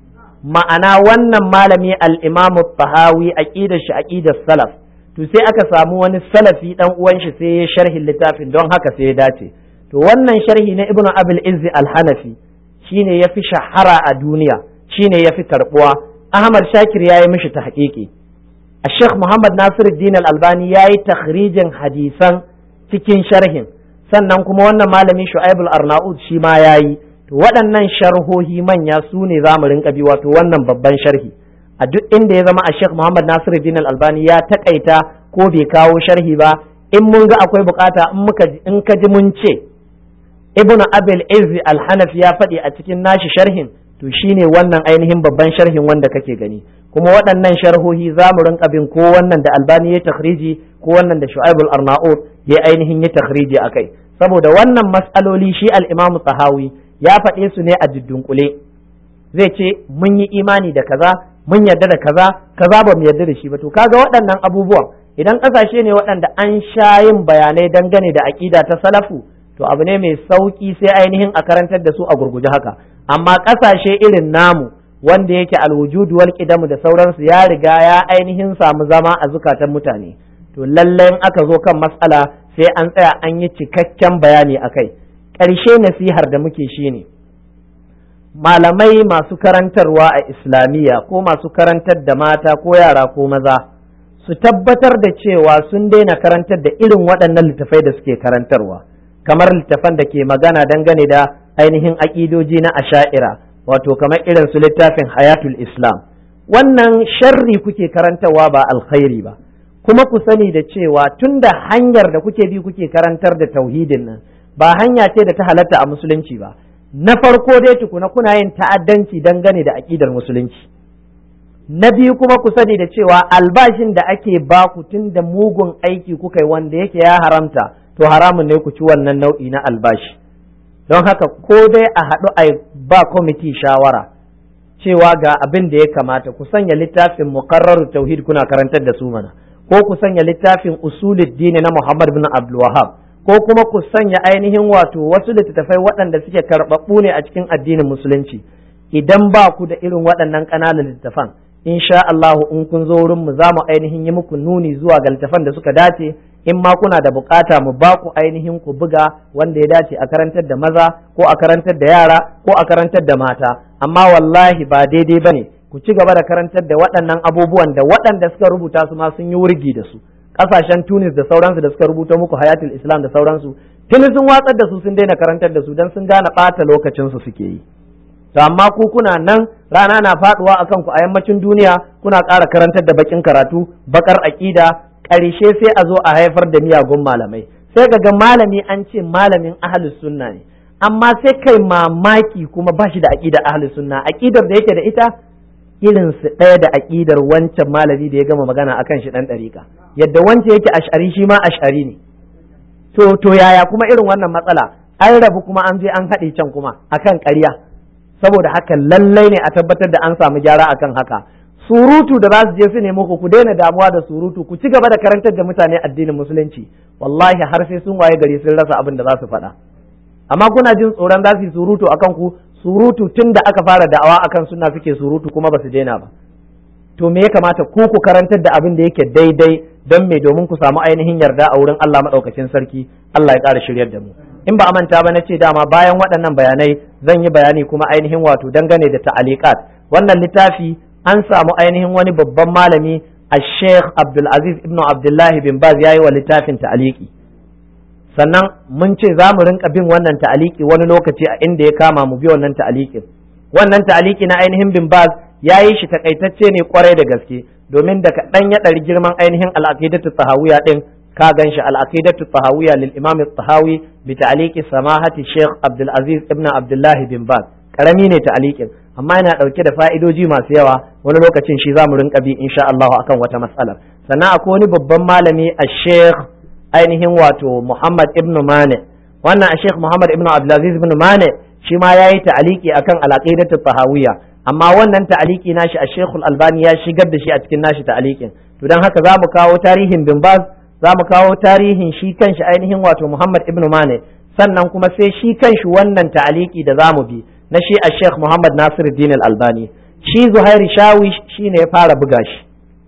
ma'ana wannan malami al-imamu tahawi aqidar shi aqidar salaf to sai aka samu wani salafi dan uwan shi sai ya sharhi littafin don haka sai ya dace to wannan sharhi na ibnu abul izzi al-hanafi shine yafi shahara a duniya shine yafi karbuwa ahmad shakir yayi mishi tahqiqi الشيخ محمد ناصر الدين الألباني yayi takhrijin hadisan cikin sharhin sannan kuma wannan malami Shu'aib al-Arnaud shi ma yayi to waɗannan sharhohi manya su ne za mu rinka bi wato wannan babban sharhi a duk inda ya zama a Sheikh Muhammad Nasiruddin Al-Albani ya takaita ko bai kawo sharhi ba in mun ga akwai bukata in muka in ka ji mun ce Ibn Abil Izz Al-Hanafi ya faɗi a cikin nashi sharhin to shine wannan ainihin babban sharhin wanda kake gani kuma waɗannan sharhohi za mu rinka bin ko wannan da Albani ya takhriji ko wannan da Shu'aib al-Arnaud ya ainihin ya takhriji akai saboda wannan mas'aloli shi al-Imam Tahawi ya faɗe su ne a dunkule zai ce mun yi imani da kaza mun yarda da kaza kaza ba mu yarda da shi ba to kaga waɗannan abubuwan idan ƙasashe ne waɗanda an sha yin bayanai dangane da aƙida ta salafu to abu ne mai sauƙi sai ainihin a karantar da su a gurguje haka amma ƙasashe irin namu wanda yake alwujudu wal qidamu da sauransu ya riga ya ainihin samu zama a zukatan mutane to lallai aka zo kan matsala sai an tsaya an yi cikakken bayani akai ƙarshe nasihar da muke shi ne malamai masu karantarwa a islamiyya ko masu karantar da mata ko yara ko maza su tabbatar da cewa sun daina karantar da irin waɗannan littafai da suke karantarwa kamar littafan da ke magana dangane da ainihin aƙidoji na asha'ira wato kamar irin su littafin hayatul islam wannan sharri kuke karantarwa ba alkhairi ba kuma ku sani da cewa tun da hanyar da kuke bi kuke karantar da tauhidin nan ba hanya ce da ta halatta a musulunci ba na farko dai tukuna kuna yin ta'addanci dangane da aƙidar musulunci na biyu kuma ku sani da cewa albashin da ake baku tun da mugun aiki kuka yi wanda yake ya haramta to haramun ne ku ci wannan nau'i na albashi don haka ko dai a haɗu a ba kwamiti shawara cewa ga abin da ya kamata ku sanya littafin muqarrar tauhid kuna karantar da su mana ko ku sanya littafin usulid dini na Muhammad bin Abdul Wahhab ko kuma ku sanya ainihin wato wasu littattafai waɗanda suke karɓaɓɓu ne a cikin addinin musulunci idan ba ku da irin waɗannan ƙananan littattafan insha Allah in kun zo wurin mu za mu ainihin yi muku nuni zuwa ga littattafan da suka dace in ma kuna da bukata mu ba ku ainihin ku buga wanda ya dace a karantar da maza ko a karantar da yara ko a karantar da mata amma wallahi ba daidai bane ku ci gaba da karantar da waɗannan abubuwan da waɗanda suka rubuta su ma sun yi wurgi da su ƙasashen Tunis da sauransu da suka rubuta muku hayatul Islam da sauransu tuni sun watsar da su sun daina karantar da su dan sun gane ɓata lokacin su suke yi to amma ku kuna nan rana na faduwa akan ku a yammacin duniya kuna ƙara karantar da bakin karatu bakar aƙida ƙarshe sai a zo a haifar da miyagun malamai sai ga malami an ce malamin ahlus sunna ne amma sai kai mamaki kuma ba shi da aƙidar ahlus sunna aƙidar da yake da ita irin su ɗaya da aƙidar wancan malami da ya gama magana akan shi ɗan ɗariƙa yadda wancan yake ash'ari shi ma ash'ari ne to to yaya kuma irin wannan matsala an rabu kuma an je an haɗe can kuma akan ƙarya saboda haka lallai ne a tabbatar da an samu gyara akan haka surutu da za su je su nemo ku ku daina damuwa da surutu ku ci gaba da karantar da mutane addinin musulunci wallahi har sai sun waye gari sun rasa abin da za su faɗa amma kuna jin tsoron za su yi surutu akan ku surutu tun da aka fara da'awa akan suna suke surutu kuma ba su daina ba to me ya kamata ku ku karantar da abin da yake daidai don me domin ku samu ainihin yarda a wurin Allah madaukakin sarki Allah ya ƙara shiryar da mu in ba a manta ba na ce dama bayan waɗannan bayanai zan yi bayani kuma ainihin wato dangane da ta'aliqat wannan littafi an samu ainihin wani babban malami a sheikh abdulaziz ibn abdullahi bin baz ya yi wa littafin ta'aliki sannan mun ce za mu rinka bin wannan ta'aliki wani lokaci a inda ya kama mu bi wannan ta'alikin wannan ta'aliki na ainihin bin baz ya yi shi takaitacce ne kwarai da gaske domin da kaɗan ya ɗari girman ainihin al'aqidatu tahawiya ɗin ka gan shi al'aqidatu tahawiya lil imam tahawi bi ta'aliki samahati sheikh abdulaziz ibn abdullahi bin baz karami ne ta'alikin amma yana ɗauke da fa'idoji masu yawa wani lokacin shi za mu rinka bi insha Allah akan wata matsala sannan akwai wani babban malami a sheikh ainihin wato Muhammad ibn Mane wannan a sheikh Muhammad ibn Abdulaziz ibn Mane shi ma ya yi ta'aliki akan al'aqidatu tahawiyya amma wannan ta'aliki nashi a sheikh albani ya shigar da shi a cikin nashi ta'alikin to dan haka za mu kawo tarihin bin Baz za mu kawo tarihin shi kanshi ainihin wato Muhammad ibn Mane sannan kuma sai shi kanshi wannan ta'aliki da za mu bi na shi a sheikh Muhammad Nasiruddin Al-Albani shi Zuhairi Shawish shi ne ya fara buga shi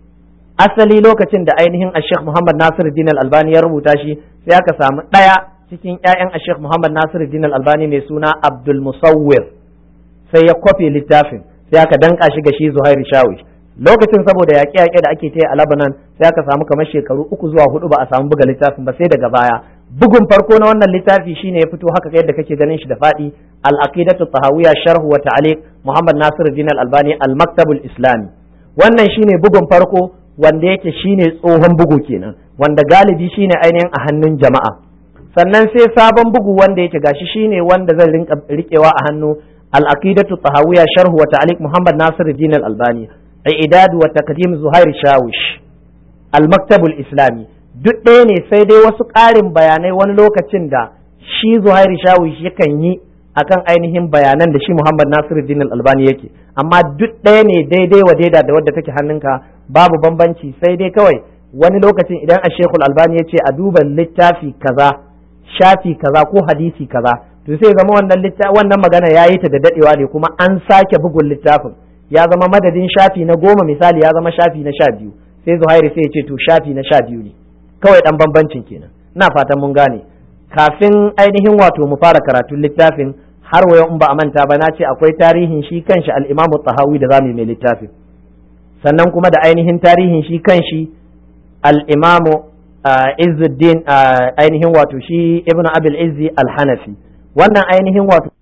asali lokacin da ainihin a sheikh Muhammad Nasiruddin Al-Albani ya rubuta shi sai aka samu ɗaya cikin ƴaƴan a sheikh Muhammad Nasiruddin Al-Albani mai suna Abdul Musawwir sai ya kwafe littafin sai aka danka shi ga shi Zuhairi Shawish lokacin saboda yaƙe-yaƙe da ake ta a Lebanon sai aka samu kamar shekaru uku zuwa hudu ba a samu buga littafin ba sai daga baya bugun farko na wannan littafi shine ya fito haka yadda kake ganin shi da faɗi al-aqidatu tahawiyya sharh wa ta'liq Muhammad Nasiruddin Al-Albani al-Maktabul Islami wannan shine bugun farko wanda yake shine tsohon bugu kenan wanda galibi shine ainihin a hannun jama'a sannan sai sabon bugu wanda yake gashi shine wanda zan rinka rikewa a hannu al-aqidatu tahawiyya sharh wa ta'liq Muhammad Nasiruddin Al-Albani i'dad wa taqdim Zuhair Shawish al-Maktabul Islami duk ɗaya ne sai dai wasu ƙarin bayanai wani lokacin da shi zuhairi shawish yakan yi akan ainihin bayanan da shi muhammad nasiruddin albani yake amma duk ɗaya ne daidai wa daida da wadda take hannunka babu bambanci sai dai kawai wani lokacin idan a shekul albani ya ce a duba littafi kaza shafi kaza ko hadisi kaza to sai zama wannan wannan magana ya yi ta da daɗewa ne kuma an sake bugun littafin ya zama madadin shafi na goma misali ya zama shafi na sha biyu sai zuhairi sai ya ce to shafi na sha biyu ne kawai dan bambancin kenan ina fatan mun gane kafin ainihin wato mu fara karatun littafin har wayo in ba a manta ba na ce akwai tarihin shi kanshi al-Imam tahawi da zamu mai littafin sannan kuma da ainihin tarihin shi kanshi al-Imam Izzuddin ainihin wato shi Ibn Abil Izzi al-Hanafi wannan ainihin wato